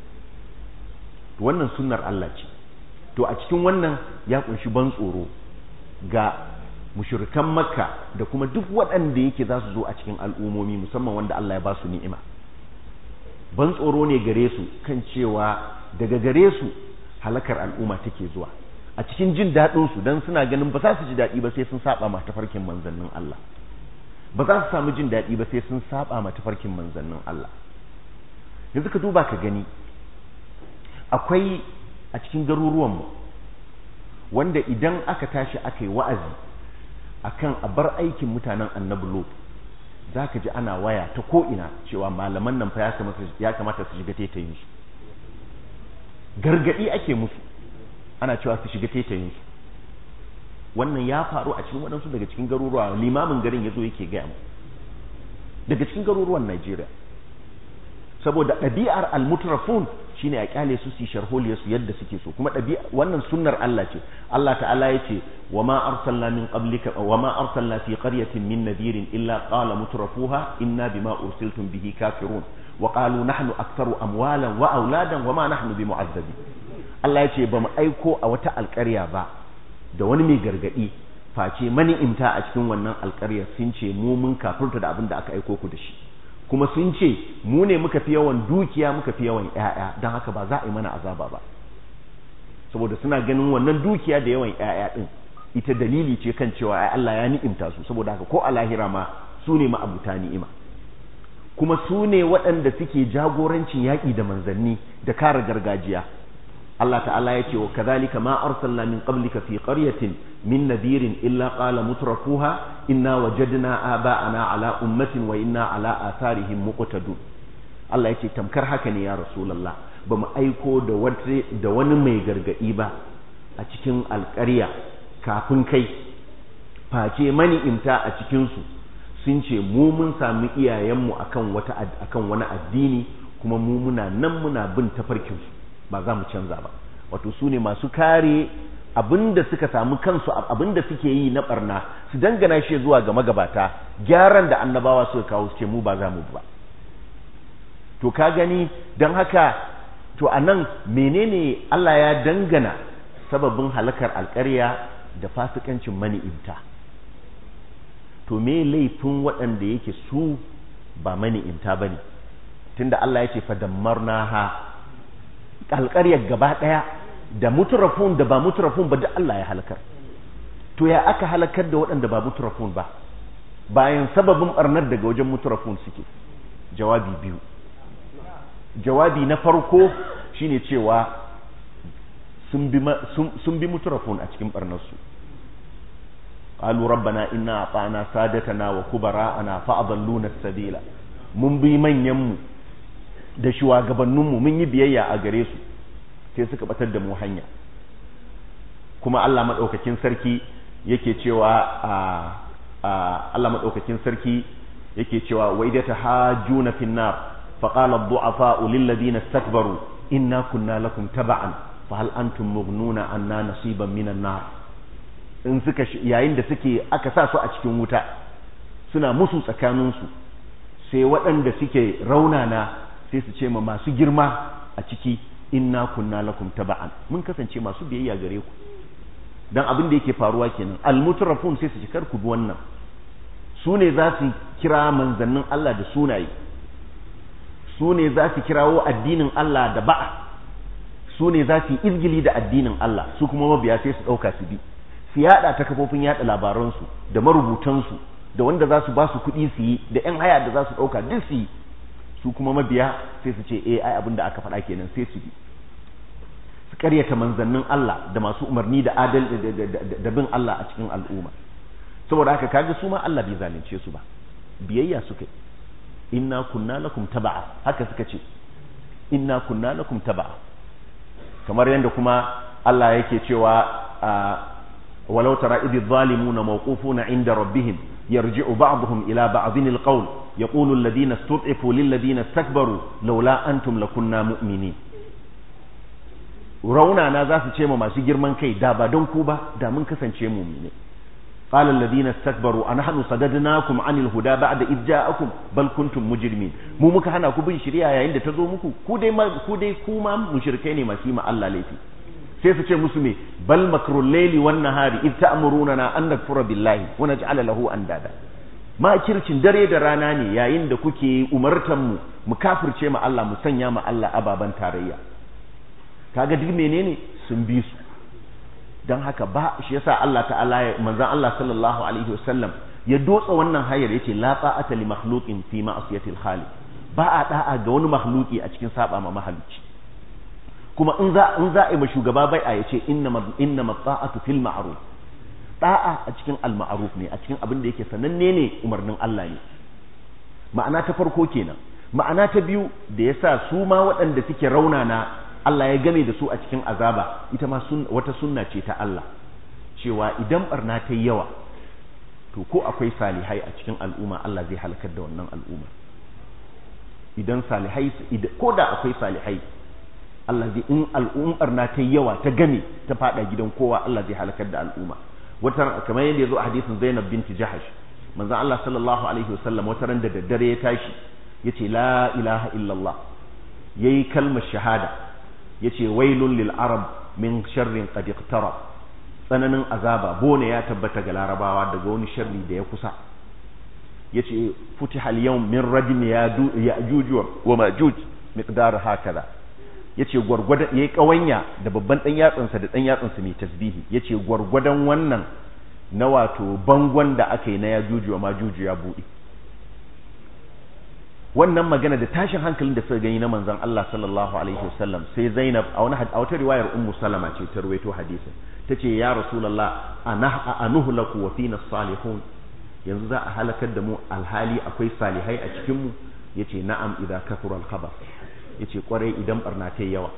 S1: wannan sunnar Allah ce to a cikin wannan ya kunshi ban tsoro ga mushrikan makka da kuma duk waɗanda yake za su zo a cikin al'ummomi musamman wanda Allah ya ba su ni'ima ban tsoro ne gare su kan cewa daga gare su halakar al'umma take zuwa a cikin jin daɗin su dan suna ganin ba za su ji daɗi ba sai sun saba ma tafarkin manzannin Allah ba za su samu jin daɗi ba sai sun saba ma tafarkin manzannin Allah yanzu ka duba ka gani akwai a cikin garuruwanmu wanda idan aka tashi aka yi wa'azi akan a bar aikin mutanen annabi lot za ka ji ana waya ta ko'ina cewa malaman nan fa ya kamata su shiga tetayinsu gargaɗi ake musu ana cewa su shiga tetayinsu wannan ya faru a cikin waɗansu daga cikin garuruwa limamin garin ya zo yake gaya mu daga cikin garuruwan Najeriya saboda ɗabi'ar almutrafun shine a kyale su su sharholiya su yadda suke so kuma ɗabi'a wannan sunnar Allah ce Allah ta'ala ya ce wa ma arsalna min qablika wa ma arsalna fi qaryatin min nadirin illa qala mutrafuha inna bima ursiltum bihi kafirun wa qalu nahnu aktharu amwalan wa auladan wa ma nahnu bimu'azzabin Allah ya ce ba mu aiko a wata alƙarya ba da wani mai gargadi face mani'imta a cikin wannan alƙaryar sun ce mu mun kafirta da abin da aka aiko ku da shi kuma sun ce mu ne muka fi yawan dukiya muka fi yawan ƴaƴa don haka ba za a yi mana azaba ba saboda suna ganin wannan dukiya da yawan ƴaƴa din ita dalili ce kan cewa ai Allah ya ni'imta su saboda haka ko a lahira ma su ne ma'abuta ni'ima kuma su ne waɗanda suke jagorancin yaƙi da manzanni da kare gargajiya Allah ta'ala ya ce wa kadhalika ma arsalna min qablika fi qaryatin min nadirin illa qala mutrafuha inna wajadna aba'ana ala ummatin wa inna ala atharihim muqtadun Allah ya ce tamkar haka ne ya rasulullah ba mu aiko da da wani mai gargadi ba a cikin alƙarya kafin kai face mani imta a cikin su sun ce mu mun sami iyayenmu akan wata akan wani addini kuma mu muna nan muna bin tafarkinsu ba za mu canza ba wato su ne masu kare abinda suka samu kansu abinda suke yi na barna su dangana shi zuwa ga magabata gyaran da annabawa suka kawo su ce mu ba za mu ba to ka gani don haka to a nan menene Allah ya dangana sababin halakar alƙarya da fasikancin mani'imta to me laifin waɗanda yake su ba mani'imta ba ne tunda Allah ya ce fadammarna ha alƙaryar gaba ɗaya da muturafun da ba muturafun ba duk Allah ya halakar to ya aka halakar da waɗanda ba muturafun ba bayan sababin ɓarnar daga wajen muturafun suke jawabi biyu jawabi na farko shine cewa sun bi muturafun a cikin ɓarnarsu قالوا ربنا إنا أطعنا سادتنا وكبراءنا فأضلونا السبيل mun bi manyanmu da shugabanninmu mun yi biyayya a gare su sai suka batar da mu hanya kuma Allah maɗaukakin sarki yake cewa Allah maɗaukakin sarki yake cewa wa idata hajjuna fin nar fa qala ad-du'afa lil ladina istakbaru inna kunna lakum taba'an fa hal antum mughnuna anna nasiban minan nar in suka yayin da suke aka sa su a cikin wuta suna musu tsakaninsu sai waɗanda suke raunana sai su ce ma masu girma a ciki inna kunna lakum taba'an mun kasance masu biyayya gare ku dan abin da yake faruwa kenan almutrafun sai su cikar ku bi wannan su ne za su kira manzannin Allah da sunaye su ne za su kirawo addinin Allah da ba'a su ne za su yi izgili da addinin Allah su kuma mabiya sai su ɗauka su bi su yada ta kafofin yada labaransu da marubutansu da wanda za su ba su kuɗi su yi da 'yan haya da za su ɗauka duk su yi su kuma mabiya sai su ce eh ai abin da aka faɗa kenan sai su bi su karyata manzannin Allah da masu umarni da adal da bin Allah a cikin al'umma saboda haka kaga su ma Allah bai zalunce su ba biyayya suka yi inna kunna lakum taba'a haka suka ce inna kunna lakum taba'a kamar yadda kuma Allah yake cewa ولو ترى إذ الظالمون موقوفون عند ربهم يرجع بعضهم إلى بعض القول يقول الذين استضعفوا للذين استكبروا لولا أنتم لكنا مؤمنين rauna na za su ce ma masu girman kai da ba don ku ba da mun kasance mumine qala alladhina istakbaru anahnu sadadnakum anil huda ba'da id ja'akum bal kuntum mujrimin mu muka hana ku bin shari'a yayin da ta zo muku ku dai ku dai ku ma mushrikai ne masu yi ma Allah laifi sai su ce musu me bal makrul layli wan nahari id ta'muruna an nakfura billahi wa naj'ala lahu andada ma kircin dare da rana ne yayin da kuke umartan mu mu kafirce ma Allah mu sanya ma Allah ababan tarayya kaga duk menene sun bi su dan haka ba shi yasa Allah ta'ala ya manzon Allah sallallahu alaihi wasallam ya dotsa wannan hayar yace la ta'ata li makhluqin fi ma'siyatil khaliq ba a da'a ga wani makhluki a cikin saba ma mahalicci kuma in za in za a yi shugaba bai a yace inna inna ta'atu fil ma'ruf da'a a cikin al ma'ruf ne a cikin abin da yake sananne ne umarnin Allah ne ma'ana ta farko kenan ma'ana ta biyu da yasa su ma waɗanda suke raunana Allah ya game da su a cikin azaba ita ma wata sunna ce ta Allah cewa idan barna ta yi yawa to ko akwai salihai a cikin al'umma Allah zai halakar da wannan al'umma idan salihai ko da akwai salihai Allah zai in al'ummar na ta yawa ta game ta fada gidan kowa Allah zai halakar da al'umma wata kamar yadda yazo a hadisin Zainab binti Jahash manzo Allah sallallahu alaihi wasallam wata ran da daddare ya tashi yace la ilaha illallah yayi kalmar shahada yace wailul lil arab min sharrin qad iqtarab tsananin azaba bone ya tabbata ga larabawa daga wani sharri da ya kusa yace futiha al yawm min rajm ya'juj wa ma'juj miqdar hakaza yace gwargwadon yayi kawanya da babban dan yatsansa da dan yatsansa mai tasbihi yace gwargwadon wannan na wato bangon da aka yi na yajuju wa majuju ya bude wannan magana da tashin hankalin da suka gani na manzon Allah sallallahu alaihi wasallam sai Zainab a wani a wata riwayar Ummu Salama ce ta rawaito hadisin tace ya Rasulullah ana anuhlaku wa fina salihun yanzu za a halakar da mu alhali akwai salihai a cikin mu yace na'am idza kathura al-khabar yace kwarai idan barna ta yawa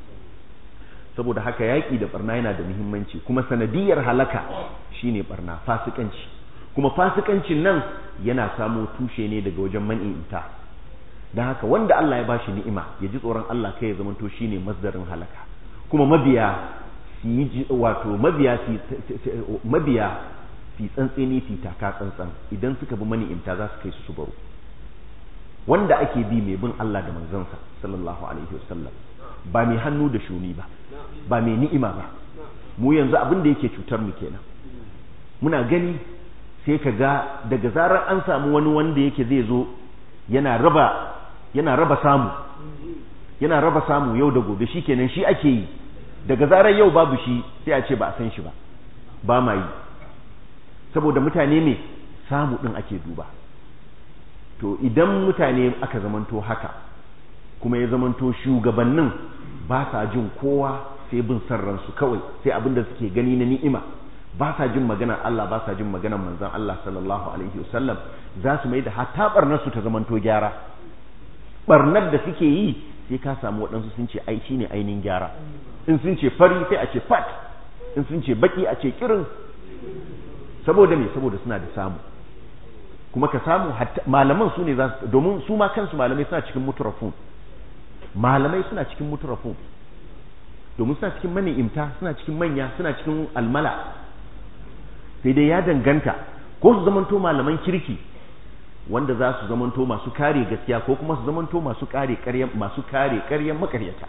S1: saboda haka yaki da barna yana da muhimmanci kuma sanadiyar halaka shine barna fasikanci kuma fasikancin nan yana samo tushe ne daga wajen man'inta don haka wanda Allah ya bashi ni'ima ya ji tsoron Allah kai ya zamanto shine masdarin halaka kuma mabiya su yi wato mabiya su mabiya su tsantseni su taka tsantsan idan suka bi mani'imta za su kai su su baro wanda ake bi mai bin Allah da manzansa sallallahu alaihi wasallam ba mai hannu da shuni ba ba mai ni'ima ba mu yanzu abin da yake cutar mu kenan muna gani sai ka ga daga zarar an samu wani wanda yake zai zo yana raba yana raba samu yana raba samu yau da gobe shikenan shi ake yi daga zarar yau babu shi sai a ce ba a san shi ba ba ma yi saboda mutane ne samu din ake duba to idan mutane aka zamanto haka kuma ya zamanto shugabannin ba sa jin kowa sai bin san ransu kawai sai abin da suke gani na ni'ima ba sa jin maganar Allah ba sa jin maganar manzon Allah sallallahu alaihi wasallam za su mai da hatta barnar su ta zamanto gyara barnar da suke yi sai ka samu waɗansu sun ce ai shine ainihin gyara in sun ce fari sai a ce fat in sun ce baki a ce kirin saboda me saboda suna da samu kuma ka samu malaman su ne za su domin su ma kansu malamai suna cikin muturafun malamai suna cikin muturafun domin suna cikin mani'imta suna cikin manya suna cikin almala sai dai ya danganta ko su zamanto malaman kirki wanda za su zamanto masu kare gaskiya ko kuma su zamanto masu kare ƙaryan masu kare ƙaryan makaryata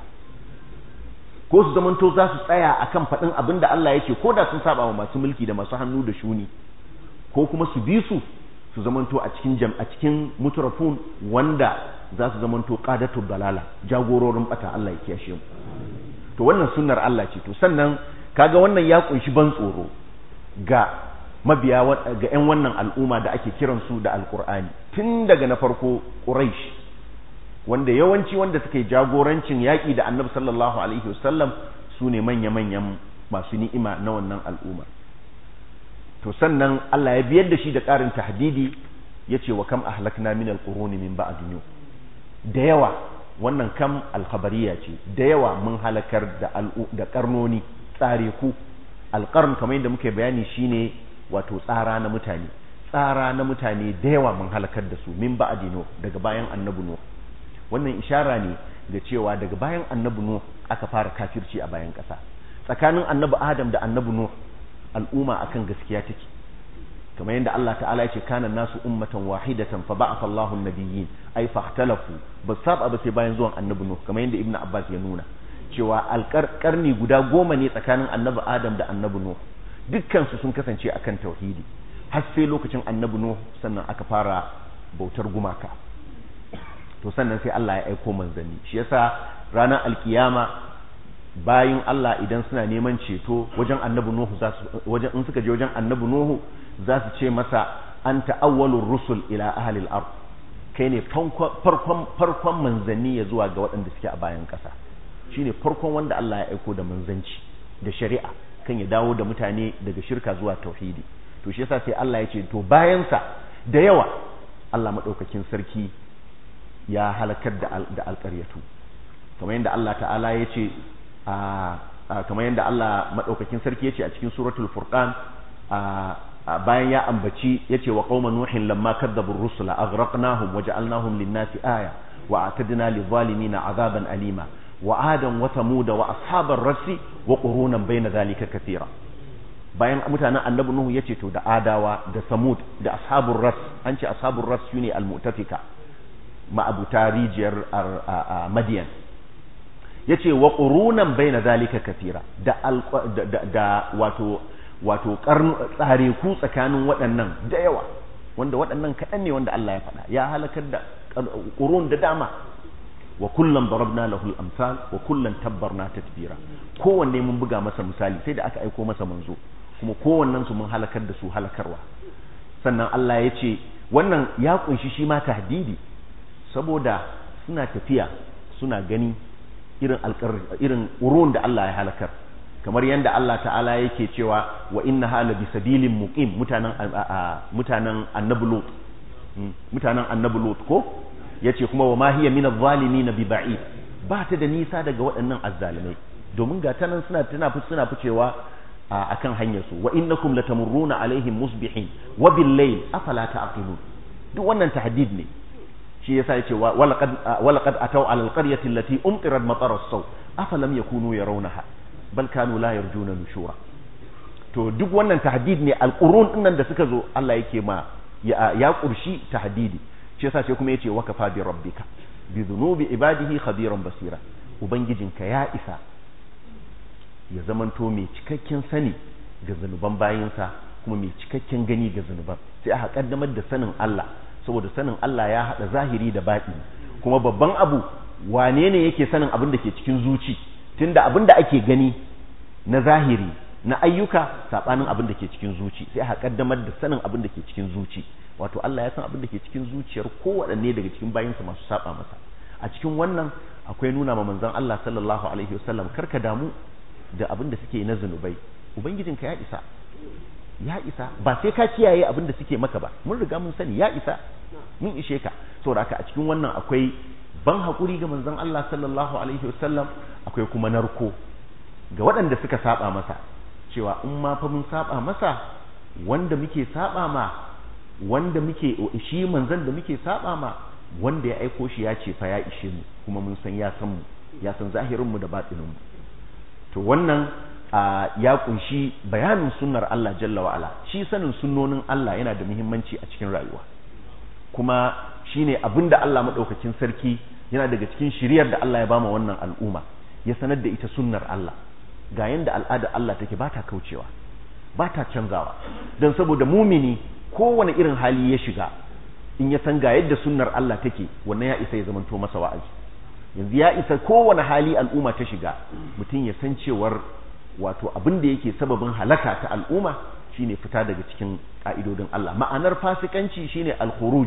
S1: ko su zamanto za su tsaya akan faɗin abin da Allah ya ce ko da sun saba wa masu mulki da masu hannu da shuni ko kuma su bi su su zamanto a cikin jam a cikin mutrafun wanda za su zamanto qadatul dalala jagororin bata Allah ya kiyashe mu to wannan sunnar Allah ce to sannan kaga wannan ya kunshi ban tsoro ga mabiya ga 'yan wannan al'umma da ake kiransu da alkur'ani tun daga na farko quraish wanda yawanci wanda suke jagorancin yaƙi da annabi sallallahu alaihi wasallam su ne manya-manyan masu ni'ima na wannan al'umma to sannan Allah ya biyar da shi da ƙarin tahdidi ya ce wa kam ahlakna min alquruni min ba'dinu da yawa wannan kam alkhabariya ce da yawa mun halakar da da karnoni tsare ku alqarn kamar yadda muke bayani shine wato tsara na mutane tsara na mutane da yawa mun halakar da su min ba'dinu daga bayan annabi nuh wannan ishara ne ga cewa daga bayan annabi nuh aka fara kafirci a bayan ƙasa tsakanin annabi adam da annabi nuh al'umma akan gaskiya take kamar yadda Allah ta'ala yace kana nasu ummatan wahidatan fa ba'atha Allahu an-nabiyyin ay fahtalafu ba saba ba sai bayan zuwan annabi nuh kamar yadda ibnu abbas ya nuna cewa alƙarni guda goma ne tsakanin annabi adam da annabi nuh dukkan su sun kasance akan tauhidi har sai lokacin annabi nuh sannan aka fara bautar gumaka to sannan sai Allah ya aiko manzanni shi yasa ranar alkiyama bayin Allah idan suna neman ceto wajen annabi Nuhu za su wajen in suka je wajen annabi Nuhu za su ce masa anta awwalur rusul ila ahli al-ard kai ne farkon farkon manzanni ya zuwa ga waɗanda suke a bayan ƙasa shine farkon wanda Allah ya aiko da manzanci da shari'a kan ya dawo da mutane daga shirka zuwa tauhidi to shi yasa sai Allah ya ce to bayan sa da yawa Allah madaukakin sarki ya halakar da alƙaryatu kamar yadda Allah ta'ala ya ce kamar yadda Allah maɗaukakin sarki ya ce a cikin suratul furqan bayan ya ambaci ya ce wa qauma nuhin lamma kadzabu rusula aghraqnahum wa ja'alnahum lin-nasi aya wa atadna lidh-dhalimina azaban alima wa adan wa thamuda wa ashabar rasi wa qurunan bayna dhalika kathira bayan mutanen annabi nuhu yace to da adawa da samud da ashabur ras an ce ashabur ras shine al-mu'tafika ma'abuta rijiyar madiyan ya ce wa ƙurunan bai na zalika kafira da wato wato tsare ku tsakanin waɗannan da yawa wanda waɗannan kaɗan ne wanda Allah ya faɗa ya halakar da ƙurun da dama wa kullum darabna lahul amsal wa kullum tabbarna tatbira kowanne mun buga masa misali sai da aka aiko masa manzo kuma kowannen su mun halakar da su halakarwa sannan Allah ya ce wannan ya kunshi shi ma tahdidi saboda suna tafiya suna gani irin irin urun da Allah ya halakar kamar yadda Allah ta'ala yake cewa wa inna hala bi sabilin muqim mutanen mutanen annabi lut mutanen annabi lut ko yace kuma wa ma hiya min adh-dhalimin bi ba'id ba ta da nisa daga waɗannan azzalimai domin ga tanan suna tana suna ficewa akan hanyar su wa innakum latamurruna alaihim musbihin wa bil layl afala ta'qilun duk wannan tahdid ne shi yasa yace walaqad walaqad ataw ala alqaryati allati umtirat matara as-saw afalam yakunu yarawnaha bal kanu la yarjuna nushura to duk wannan tahdid ne alqurun dinnan da suka zo Allah yake ma ya, ya kurshi tahdidi shi yasa sai kuma yace wakafa bi rabbika bi dhunubi ibadihi khabiran basira ubangijinka ya isa ya zamanto mai cikakken sani ga zanuban bayinsa kuma mai cikakken gani ga zanuban sai aka kaddamar da sanin Allah saboda sanin Allah ya hada zahiri da baɗi kuma babban abu wane ne yake sanin abin da ke cikin zuci tunda abin da ake gani na zahiri na ayyuka sabanin abin da ke cikin zuci sai aka kaddamar da sanin abin da ke cikin zuci wato Allah ya san abin da ke cikin zuciyar kowaɗanne daga cikin bayinsa masu saba masa a cikin wannan akwai nuna ma manzon Allah sallallahu alaihi wasallam karka damu da abin da suke na zunubai ubangijinka ya isa ya isa ba sai ka kiyaye abin da suke maka ba mun riga mun sani ya isa mun ishe ka saboda haka a cikin wannan akwai ban hakuri ga manzon Allah sallallahu alaihi wasallam akwai kuma narko ga waɗanda suka saba masa cewa in ma fa mun saba masa wanda muke saba ma wanda muke shi manzon da muke saba ma wanda ya aiko shi ya ce fa ya ishe mu kuma mun san ya san mu ya san zahirin mu da batinin mu to wannan ya kunshi bayanin sunnar Allah jalla wa ala shi sanin sunnonin Allah yana da muhimmanci a cikin rayuwa kuma shine abinda Allah madaukakin sarki yana daga cikin shiriyar da Allah ya bama wannan al'umma ya sanar da ita sunnar Allah ga yanda al'ada Allah take ba ta kaucewa ba ta canzawa don saboda mumini kowane irin hali ya shiga in ya san ga yadda sunnar Allah take wannan ya isa ya zamanto masa wa'azi yanzu ya isa kowane hali al'umma ta shiga mutum ya san cewar wato abin da yake sababin halaka ta al'umma shine fita daga cikin ka'idodin Allah ma'anar fasikanci shine al-khuruj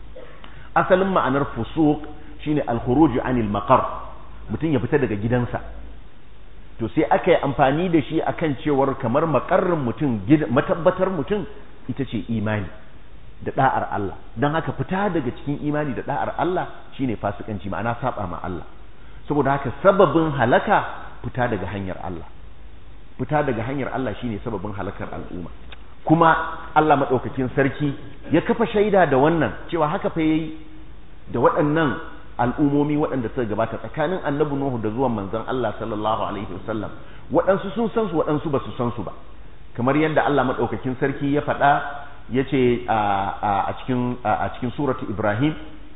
S1: asalin ma'anar fusuq shine al-khuruj anil maqar mutum ya fita daga gidansa to sai aka yi amfani da shi akan cewar kamar makarrin mutum matabbatar mutum ita ce imani da da'ar Allah don haka fita daga cikin imani da da'ar Allah shine fasikanci ma'ana saba ma Allah saboda haka sababin halaka fita daga hanyar Allah fita daga hanyar Allah shine sababin halakar al'umma kuma Allah madaukakin sarki ya kafa shaida da wannan cewa haka fa yayi da waɗannan al'umomi waɗanda suka gabata tsakanin annabi Nuhu da zuwan manzon Allah sallallahu alaihi wasallam waɗansu sun san su waɗansu ba su san su ba kamar yadda Allah madaukakin sarki ya faɗa ya ce a cikin a cikin suratu Ibrahim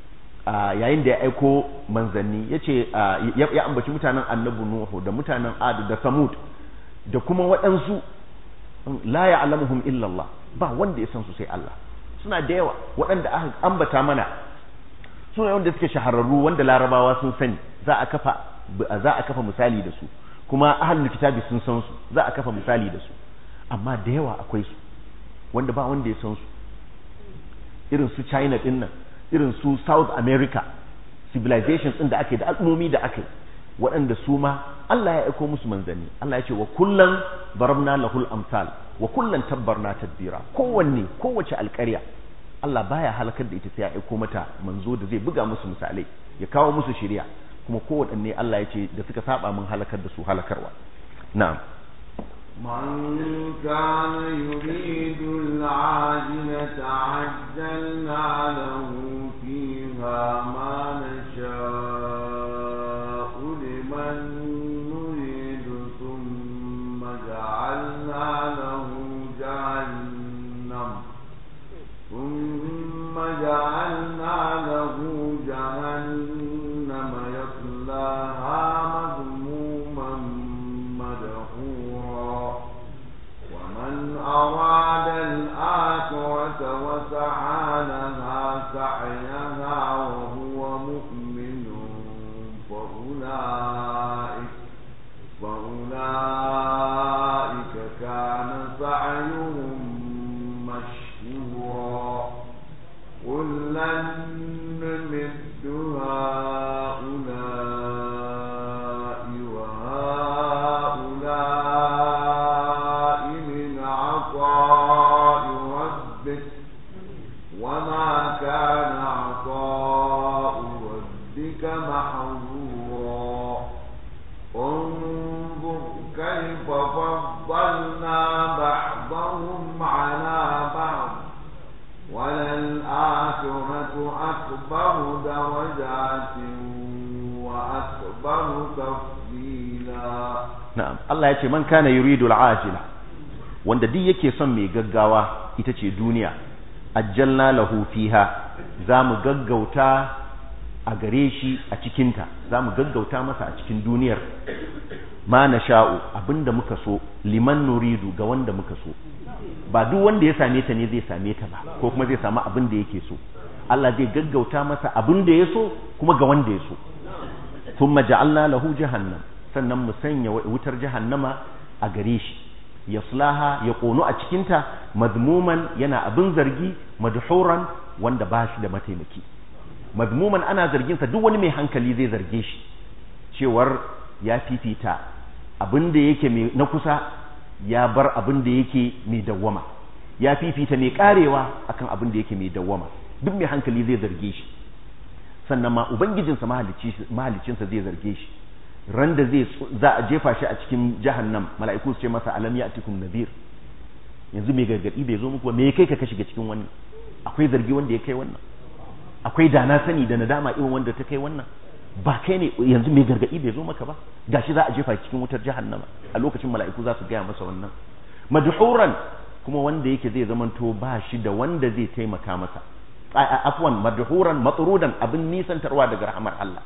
S1: yayin da ya aiko manzanni ya ce ya ambaci mutanen annabi Nuhu da mutanen Ad da Samud da kuma waɗansu la ya'lamuhum illa Allah ba wanda ya san su sai Allah suna da yawa waɗanda aka ambata mana suna wanda suke shahararru wanda larabawa sun sani za a kafa za a kafa misali da su kuma ahlul kitabi sun san su za a kafa misali da su amma da yawa akwai su wanda ba wanda ya san su irin su China din nan irin su South America civilizations din da ake da al'ummomi da ake waɗanda su ma Allah ya aiko musu manzanni Allah ya ce wa kullan darabna lahul amsal wa kullan tabbarna tadbira kowanne kowace alƙarya Allah baya halakar da ita sai ya aiko mata manzo da zai buga musu misalai ya kawo musu shari'a kuma kowaɗanne Allah ya ce da suka saba mun halakar da su halakarwa na'am
S2: من كان يريد العاجلة عجلنا له فيها ما نشاء لمن نريد ثم جعلنا له جهنم ثم جعلنا له جهنم يصلاها مذموما مدحورا ومن أراد الآخرة وسعى لها سعيها وهو مؤمن فأولئك فأولئك كان سعيهم مشكورا كلا نمد كيف فضلنا بعضهم على بعض وللآخرة أكبر درجات وأكبر تفضيلا
S1: na'am Allah ya ce man kana yuridu al'ajila wanda duk yake son mai gaggawa ita ce duniya ajjalna lahu fiha zamu gaggauta a gare shi a cikinta zamu gaggauta masa a cikin duniyar ma nasha'u abinda muka so liman nuridu ga wanda muka so ba duk wanda ya same ta ne zai same ta ba ko kuma zai samu abin da yake so Allah zai gaggauta masa abin da ya so kuma ga wanda ya so thumma ja'alna lahu jahannam sannan mu sanya wutar jahannama a gare shi yaslaha ya kono a cikinta madmuman yana abin zargi madhuran wanda ba shi da mataimaki madmuman ana zargin sa duk wani mai hankali zai zarge shi cewar ya fifita abin da yake na kusa ya bar abin da yake mai dawwama ya fifita mai karewa akan abin da yake mai dawwama duk mai hankali zai zarge shi sannan ma ubangijinsa mahalicinsa zai zarge shi ran da zai za a jefa shi a cikin jahannam mala'iku su ce masa alam ya'tikum nadhir yanzu mai gargadi bai zo muku ba me kai ka ka shiga cikin wannan akwai zargi wanda ya kai wannan akwai dana sani da nadama irin wanda ta kai wannan ba kai ne yanzu mai gargadi bai zo maka ba gashi za a jefa cikin wutar jahannama a lokacin mala'iku za su gaya masa wannan madhuran kuma wanda yake zai zamanto ba shi da wanda zai taimaka masa afwan madhuran matrudan abin nisantarwa daga rahmar Allah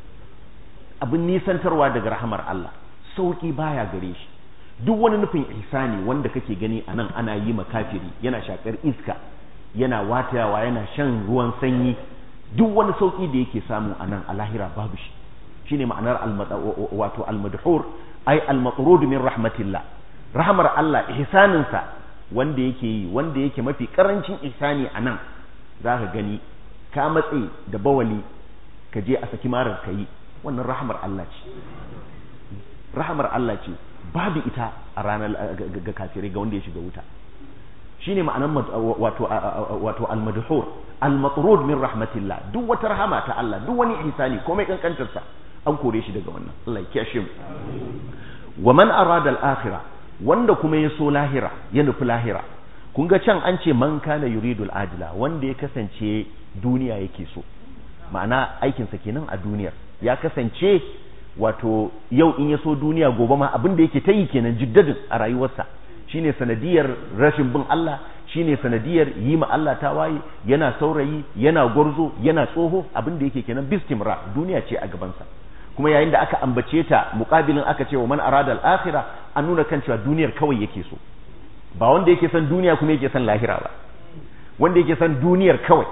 S1: abin nisantarwa daga rahamar Allah sauki baya gare shi duk wani nufin ihsani wanda kake gani a nan ana yi makafiri yana shakar iska yana watayawa yana shan ruwan sanyi duk wani sauki da yake samu a nan a lahira babu shi shine ma'anar wato almadhur ay almatrud min rahmatillah rahmar Allah ihsaninsa wanda yake yi wanda yake mafi karancin ihsani a nan zaka gani ka matse da bawali ka je a saki marar ka yi wannan rahamar Allah ce rahamar Allah ce babu ita a ranar ga kafirai ga wanda ya shiga wuta shine ma'anar wato wato al-madhur al-matrud min rahmatillah duk wata rahama ta Allah duk wani ihsani komai kankantar sa an kore shi daga wannan Allah ya kiyashe mu wa man arada al-akhirah wanda kuma ya so lahira ya nufi lahira kun ga can an ce man kana yuridul ajila wanda ya kasance duniya yake so ma'ana aikinsa kenan a duniyar ya kasance wato yau in ya so duniya gobe ma abin da yake ta yi kenan jiddadin a rayuwarsa shine sanadiyar rashin bin Allah shine sanadiyar yi ma Allah tawaye yana saurayi yana gwarzo yana tsoho abin da yake kenan bistimra duniya ce a gabansa kuma yayin da aka ambace ta muqabilin aka ce wa man arada al-akhirah an nuna kan cewa duniyar kawai yake so ba wanda yake son duniya kuma yake son lahira ba wanda yake son duniyar kawai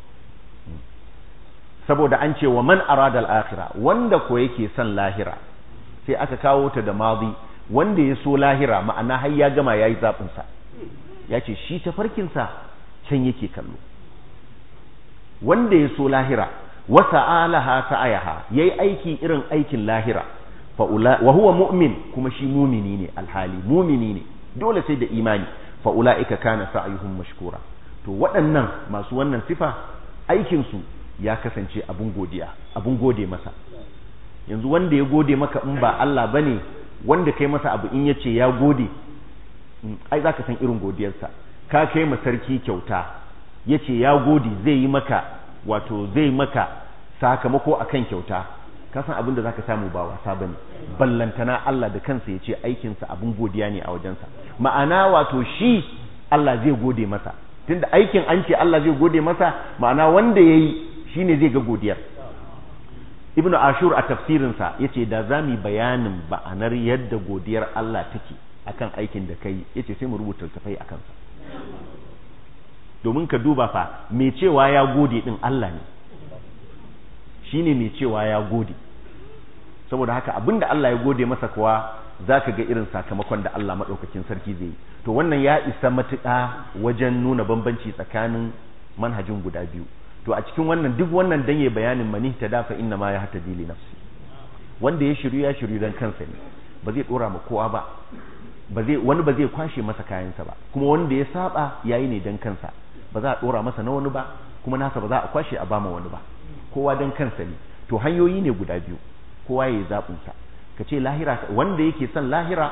S1: saboda an ce wa man arada al-akhirah wanda ko yake son lahira sai aka kawo ta da madi wanda ya so lahira ma'ana har ya gama yayi zabin sa ya ce shi tafarkin sa can yake kallo wanda ya so lahira wa sa'alaha sa'ayaha yayi aiki irin aikin lahira fa ula wa huwa mu'min kuma shi mumini ne alhali mumini ne dole sai da imani fa ulaika kana sa'yuhum mashkura to waɗannan masu wannan sifa aikin su ya kasance abun godiya abun gode masa yanzu wanda ya gode maka in ba Allah bane wanda kai masa abu in yace ya gode ai zaka san irin godiyarsa ka kai ma sarki kyauta yace ya gode zai yi maka wato zai maka sakamako akan kyauta ka san abin da zaka samu ba wasa bane ballantana Allah da kansa yace aikin sa abun godiya ne a wajensa ma'ana wato shi Allah zai gode masa tunda aikin an ce Allah zai gode masa ma'ana wanda yayi shine zai ga godiyar ibnu ashur a tafsirinsa yace da zamu bayanin ba'anar yadda godiyar Allah take akan aikin da kai yace sai mu rubuta tafai akan sa domin ka duba fa mai cewa ya gode din Allah ne shine mai cewa ya gode saboda haka abinda Allah ya gode masa kuwa zaka ga irin sakamakon da Allah madaukakin sarki zai yi to wannan ya isa matuƙa wajen nuna bambanci tsakanin manhajin guda biyu to a cikin wannan duk wannan dan ya bayanin mani ta dafa inna ma ya hata dili nafsi wanda ya shiru ya shiru dan kansa ne ba zai dora ma kowa ba ba zai wani ba zai kwashe masa kayansa ba kuma wanda ya saba yayi ne dan kansa ba za a dora masa na wani ba kuma nasa ba za a kwashe a bama wani ba kowa dan kansa ne to hanyoyi ne guda biyu kowa ya yi zaɓin sa ka ce lahira wanda yake son lahira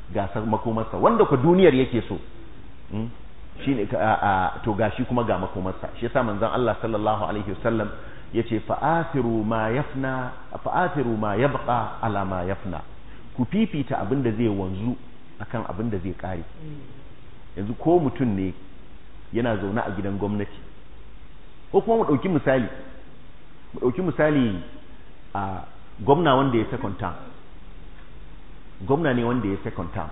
S1: ga makomarsa wanda ku duniyar yake so shine to gashi kuma ga makomarsa shi yasa manzon Allah sallallahu alaihi wasallam yace fa'athiru ma yafna fa'athiru ma yabqa ala ma yafna ku fifita abin da zai wanzu akan abin da zai kare yanzu ko mutum ne yana zaune a gidan gwamnati ko kuma mu dauki misali mu dauki misali a gwamna wanda ya second term gwamna ne wanda ya second term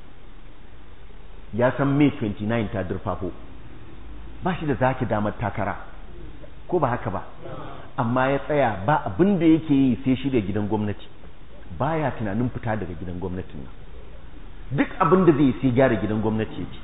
S1: ya san may 29 ta durfafo ba shi da zaki damar takara ko ba haka ba amma ya tsaya ba abin da yake yi sai shi da gidan gwamnati baya tunanin fita daga gidan gwamnatin nan duk abin da zai sai gyara gidan gwamnati yake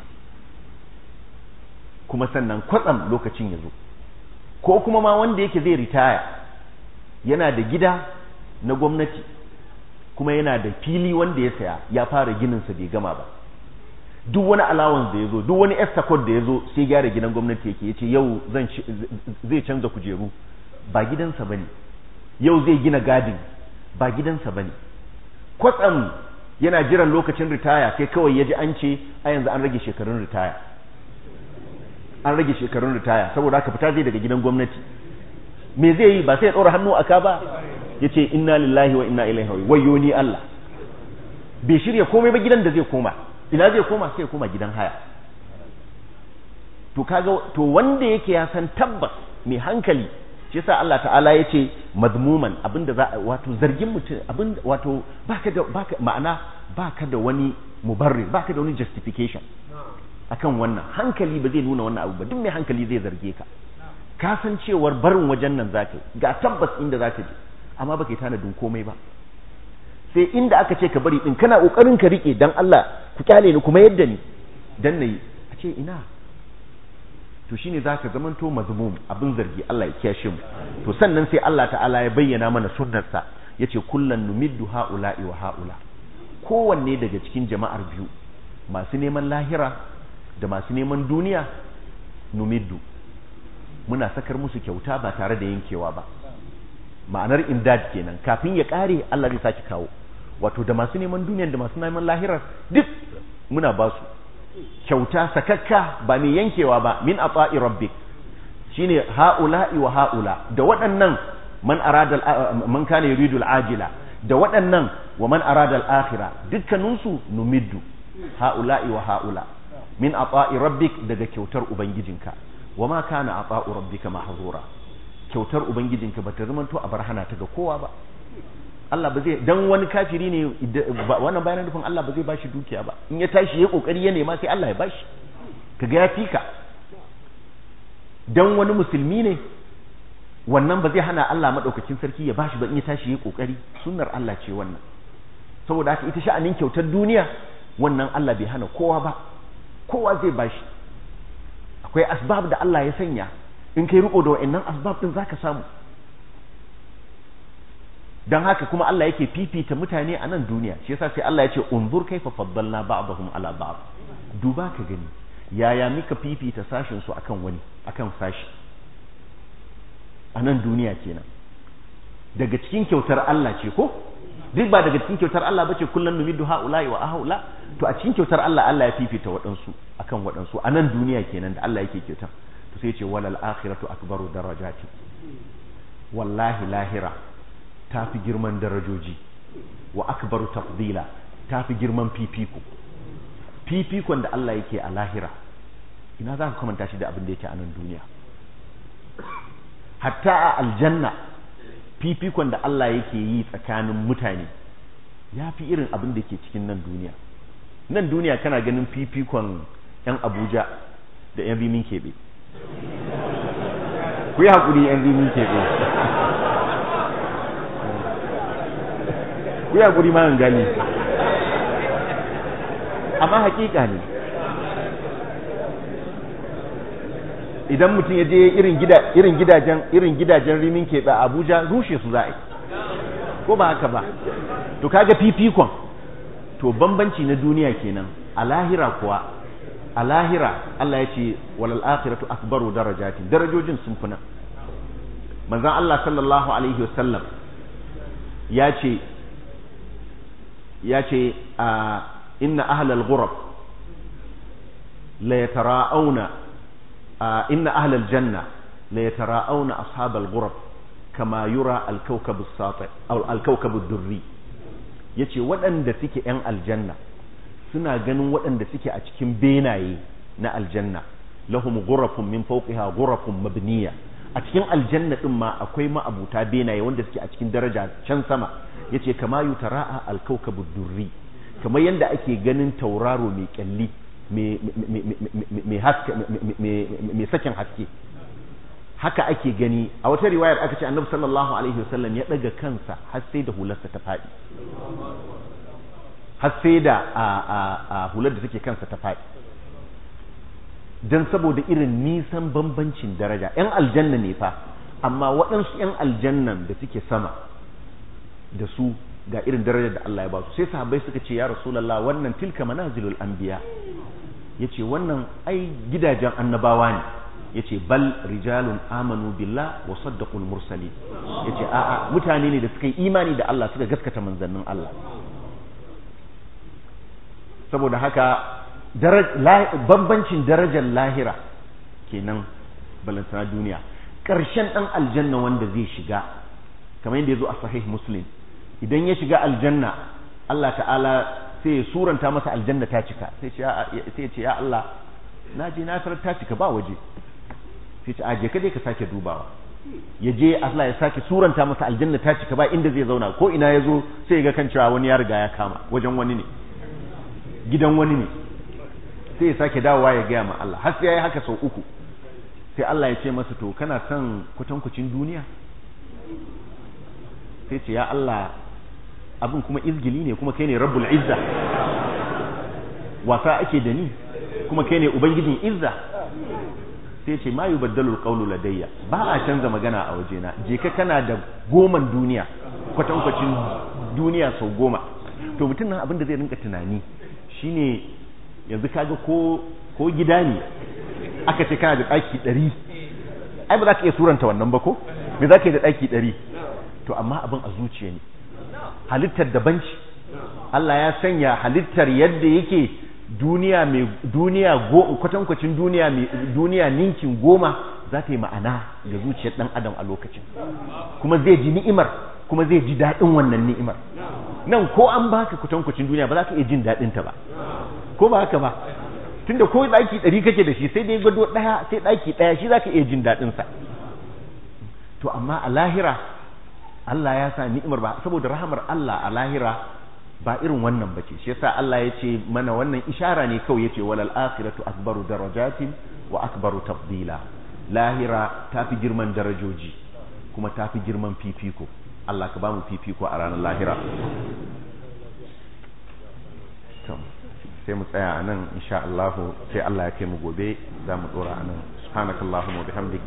S1: kuma sannan kwatsam lokacin ya zo ko kuma ma wanda yake zai ritaya yana da gida na gwamnati kuma yana da fili wanda ya saya ya fara gininsa bai gama ba duk wani allowance da ya zo duk wani extra code da ya zo sai gyara gidan gwamnati yake ya ce yau zai canza kujeru ba gidansa ba ne yau zai gina gadin ba gidansa ba ne kwatsam yana jiran lokacin ritaya sai kawai ya ji an ce a yanzu an rage shekarun ritaya an rage shekarun ritaya saboda haka fita zai daga gidan gwamnati me zai yi ba sai ya ɗora hannu a ka ba ya ce inna lillahi wa inna ilaihi wayo ni Allah bai shirya komai ba gidan da zai koma ina zai koma sai ya koma gidan haya to kaga to wanda yake ya san tabbas mai hankali shi yasa Allah ta'ala ya ce mazmuman abinda za wato zargin mutum abin wato baka da baka ma'ana baka da wani mubarrir baka da wani justification akan wannan hankali ba zai nuna wannan abu ba duk mai hankali zai zarge ka ka san cewar barin wajen nan zaka ga tabbas inda zaka je amma baka yi tanadin komai ba sai inda aka ce ka bari din kana kokarin ka rike dan Allah ku kyale ni kuma yadda ni dan nayi a ce ina to shine zaka zamanto mazmum abin zargi Allah ya kiyashe mu to sannan sai Allah ta'ala ya bayyana mana sunnarsa yace kullan numiddu haula'i wa haula kowanne daga cikin jama'ar biyu masu neman lahira da masu neman duniya numiddu muna sakar musu kyauta ba tare da yankewa ba ma'anar imdad kenan kafin ya kare Allah zai saki kawo wato da masu neman duniya da masu neman lahirar duk muna ba su kyauta sakakka ba mai yankewa ba min ata'i rabbik shine haula'i wa haula da waɗannan man arada man kana yuridu al-ajila da waɗannan wa man arada al-akhira dukkaninsu numiddu haula'i wa haula min ata'i rabbik daga kyautar ubangijinka wa ma kana ata'u rabbika mahzura kyautar ubangijinka bata zamanto a bar hana ta ga kowa ba Allah ba zai dan wani kafiri ne wannan bayanan nufin Allah ba zai bashi dukiya ba in ya tashi ya kokari ya nema sai Allah ya bashi kaga ya fika dan wani musulmi ne wannan ba zai hana Allah madaukakin sarki ya bashi ba in ya tashi ya kokari sunnar Allah ce wannan saboda haka ita sha'anin kyautar duniya wannan Allah bai hana kowa ba kowa zai bashi akwai asbab da Allah ya sanya in kai riko da wa'annan asbab din zaka samu dan haka kuma Allah yake fifita mutane a nan duniya shi yasa sai Allah ya ce unzur kaifa faddalna ba'dahum ala ba'd duba ka gani yaya muka fifita sashin su akan wani akan sashi a nan duniya kenan daga cikin kyautar Allah ce ko duk ba daga cikin kyautar Allah bace kullun numiddu haula'i wa haula to a cikin kyautar Allah Allah ya fifita waɗansu akan waɗansu a nan duniya kenan da Allah yake kyauta to sai ce walal akhiratu akbaru darajati wallahi lahira ta fi girman darajoji wa akbaru tafdila ta fi girman fifiko fifikon da Allah yake a lahira ina za ka kamanta shi da abin da yake a nan duniya hatta a aljanna fifikon da Allah yake yi tsakanin mutane ya fi irin abin da ke cikin nan duniya nan duniya kana ganin fifikon 'yan abuja da 'yan rimin keɓe ku yi haƙuri 'yan rimin keɓe ku yi haƙuri ma gani amma haƙiƙa ne idan mutum ya je irin gida irin gidajen irin gidajen rimin keɓe a Abuja rushe su za'a ko ba haka ba to kaga fifikon to bambanci na duniya kenan a lahira kuwa a lahira Allah ya ce walal akhiratu akbaru darajatin darajojin sun fi nan manzon Allah sallallahu alaihi wasallam ya ce ya ce a inna ahlal ghurab la yatara'auna inna ahlal janna la yatara'auna ashabal ghurab kama yura al-kawkab as-sati aw al-kawkab ad-durri yace waɗanda suke yan aljanna suna ganin waɗanda suke a cikin benaye na aljanna lahum ghurafun min fawqiha ghurafun mabniya a cikin aljanna din ma akwai ma'abuta benaye wanda suke a cikin daraja can sama yace kama yutara'a al-kawkab ad-durri kamar yanda ake ganin tauraro mai kyalli mai haske mai sakin haske haka ake gani a wata riwayar aka ce annabi sallallahu alaihi wasallam ya daga kansa har sai da hularsa ta faɗi har sai da a hular da take kansa ta faɗi don saboda irin nisan bambancin daraja yan aljanna ne fa amma waɗansu yan aljannan da suke sama da su ga irin darajar da Allah ya ba su sai sahabbai suka ce ya rasulullah wannan tilka manazilul anbiya yace wannan ai gidajen annabawa ne yace bal rijalun amanu billah wa saddaqul mursalin yace a'a mutane ne da suka yi imani da Allah suka gaskata manzannin Allah saboda haka bambancin darajar lahira kenan balantana duniya ƙarshen ɗan aljanna wanda zai shiga kamar yadda ya zo a sahih muslim idan ya shiga aljanna Allah ta'ala sai ya suranta masa aljanna ta cika sai ya ce ya Allah na je na tarar ta cika ba waje sai ce aje ka je ka sake dubawa ya je Allah ya sake suranta masa aljanna ta cika ba inda zai zauna ko ina ya zo sai ya ga kan cewa wani ya riga ya kama wajen wani ne gidan wani ne sai ya sake dawowa ya gaya ma Allah har sai ya yi haka sau uku sai Allah ya ce masa to kana son kwatankwacin duniya sai ce ya Allah abin kuma izgili ne kuma kai ne rabbul izza wasa ake da ni kuma kai ne ubangijin izza sai ce ma yubaddalu alqawlu ladayya ba a canza magana a wajena je ka kana da goman duniya kwatankwacin duniya sau goma to mutum nan abin da zai rinka tunani shine yanzu kaga ko ko gida ne aka ce kana da daki ɗari ai ba za ka iya suranta wannan ba ko me za ka yi da daki ɗari to amma abin a zuciya ne halittar daban ce Allah ya sanya halittar yadda yake duniya mai duniya kwatankwacin duniya mai duniya ninkin goma za ta yi ma'ana ga zuciyar dan adam a lokacin kuma zai ji ni'imar kuma zai ji daɗin wannan ni'imar nan ko an baka kwatankwacin duniya ba za ka iya jin daɗin ta ba ko ba haka ba tunda ko ɗaki ɗari kake da shi sai dai gado ɗaya sai ɗaki ɗaya shi za ka iya jin daɗin sa to amma a lahira Allah ya sa ni'imar ba saboda rahamar Allah a lahira ba irin wannan bace shi yasa Allah ya ce mana wannan ishara ne kawai yace walal akhiratu akbaru darajatin wa akbaru tafdila lahira tafi girman darajoji kuma tafi girman fifiko Allah ka bamu fifiko a ranar lahira sai mu tsaya anan insha Allah sai Allah ya kai mu gobe za mu dora anan subhanakallahumma wa bihamdik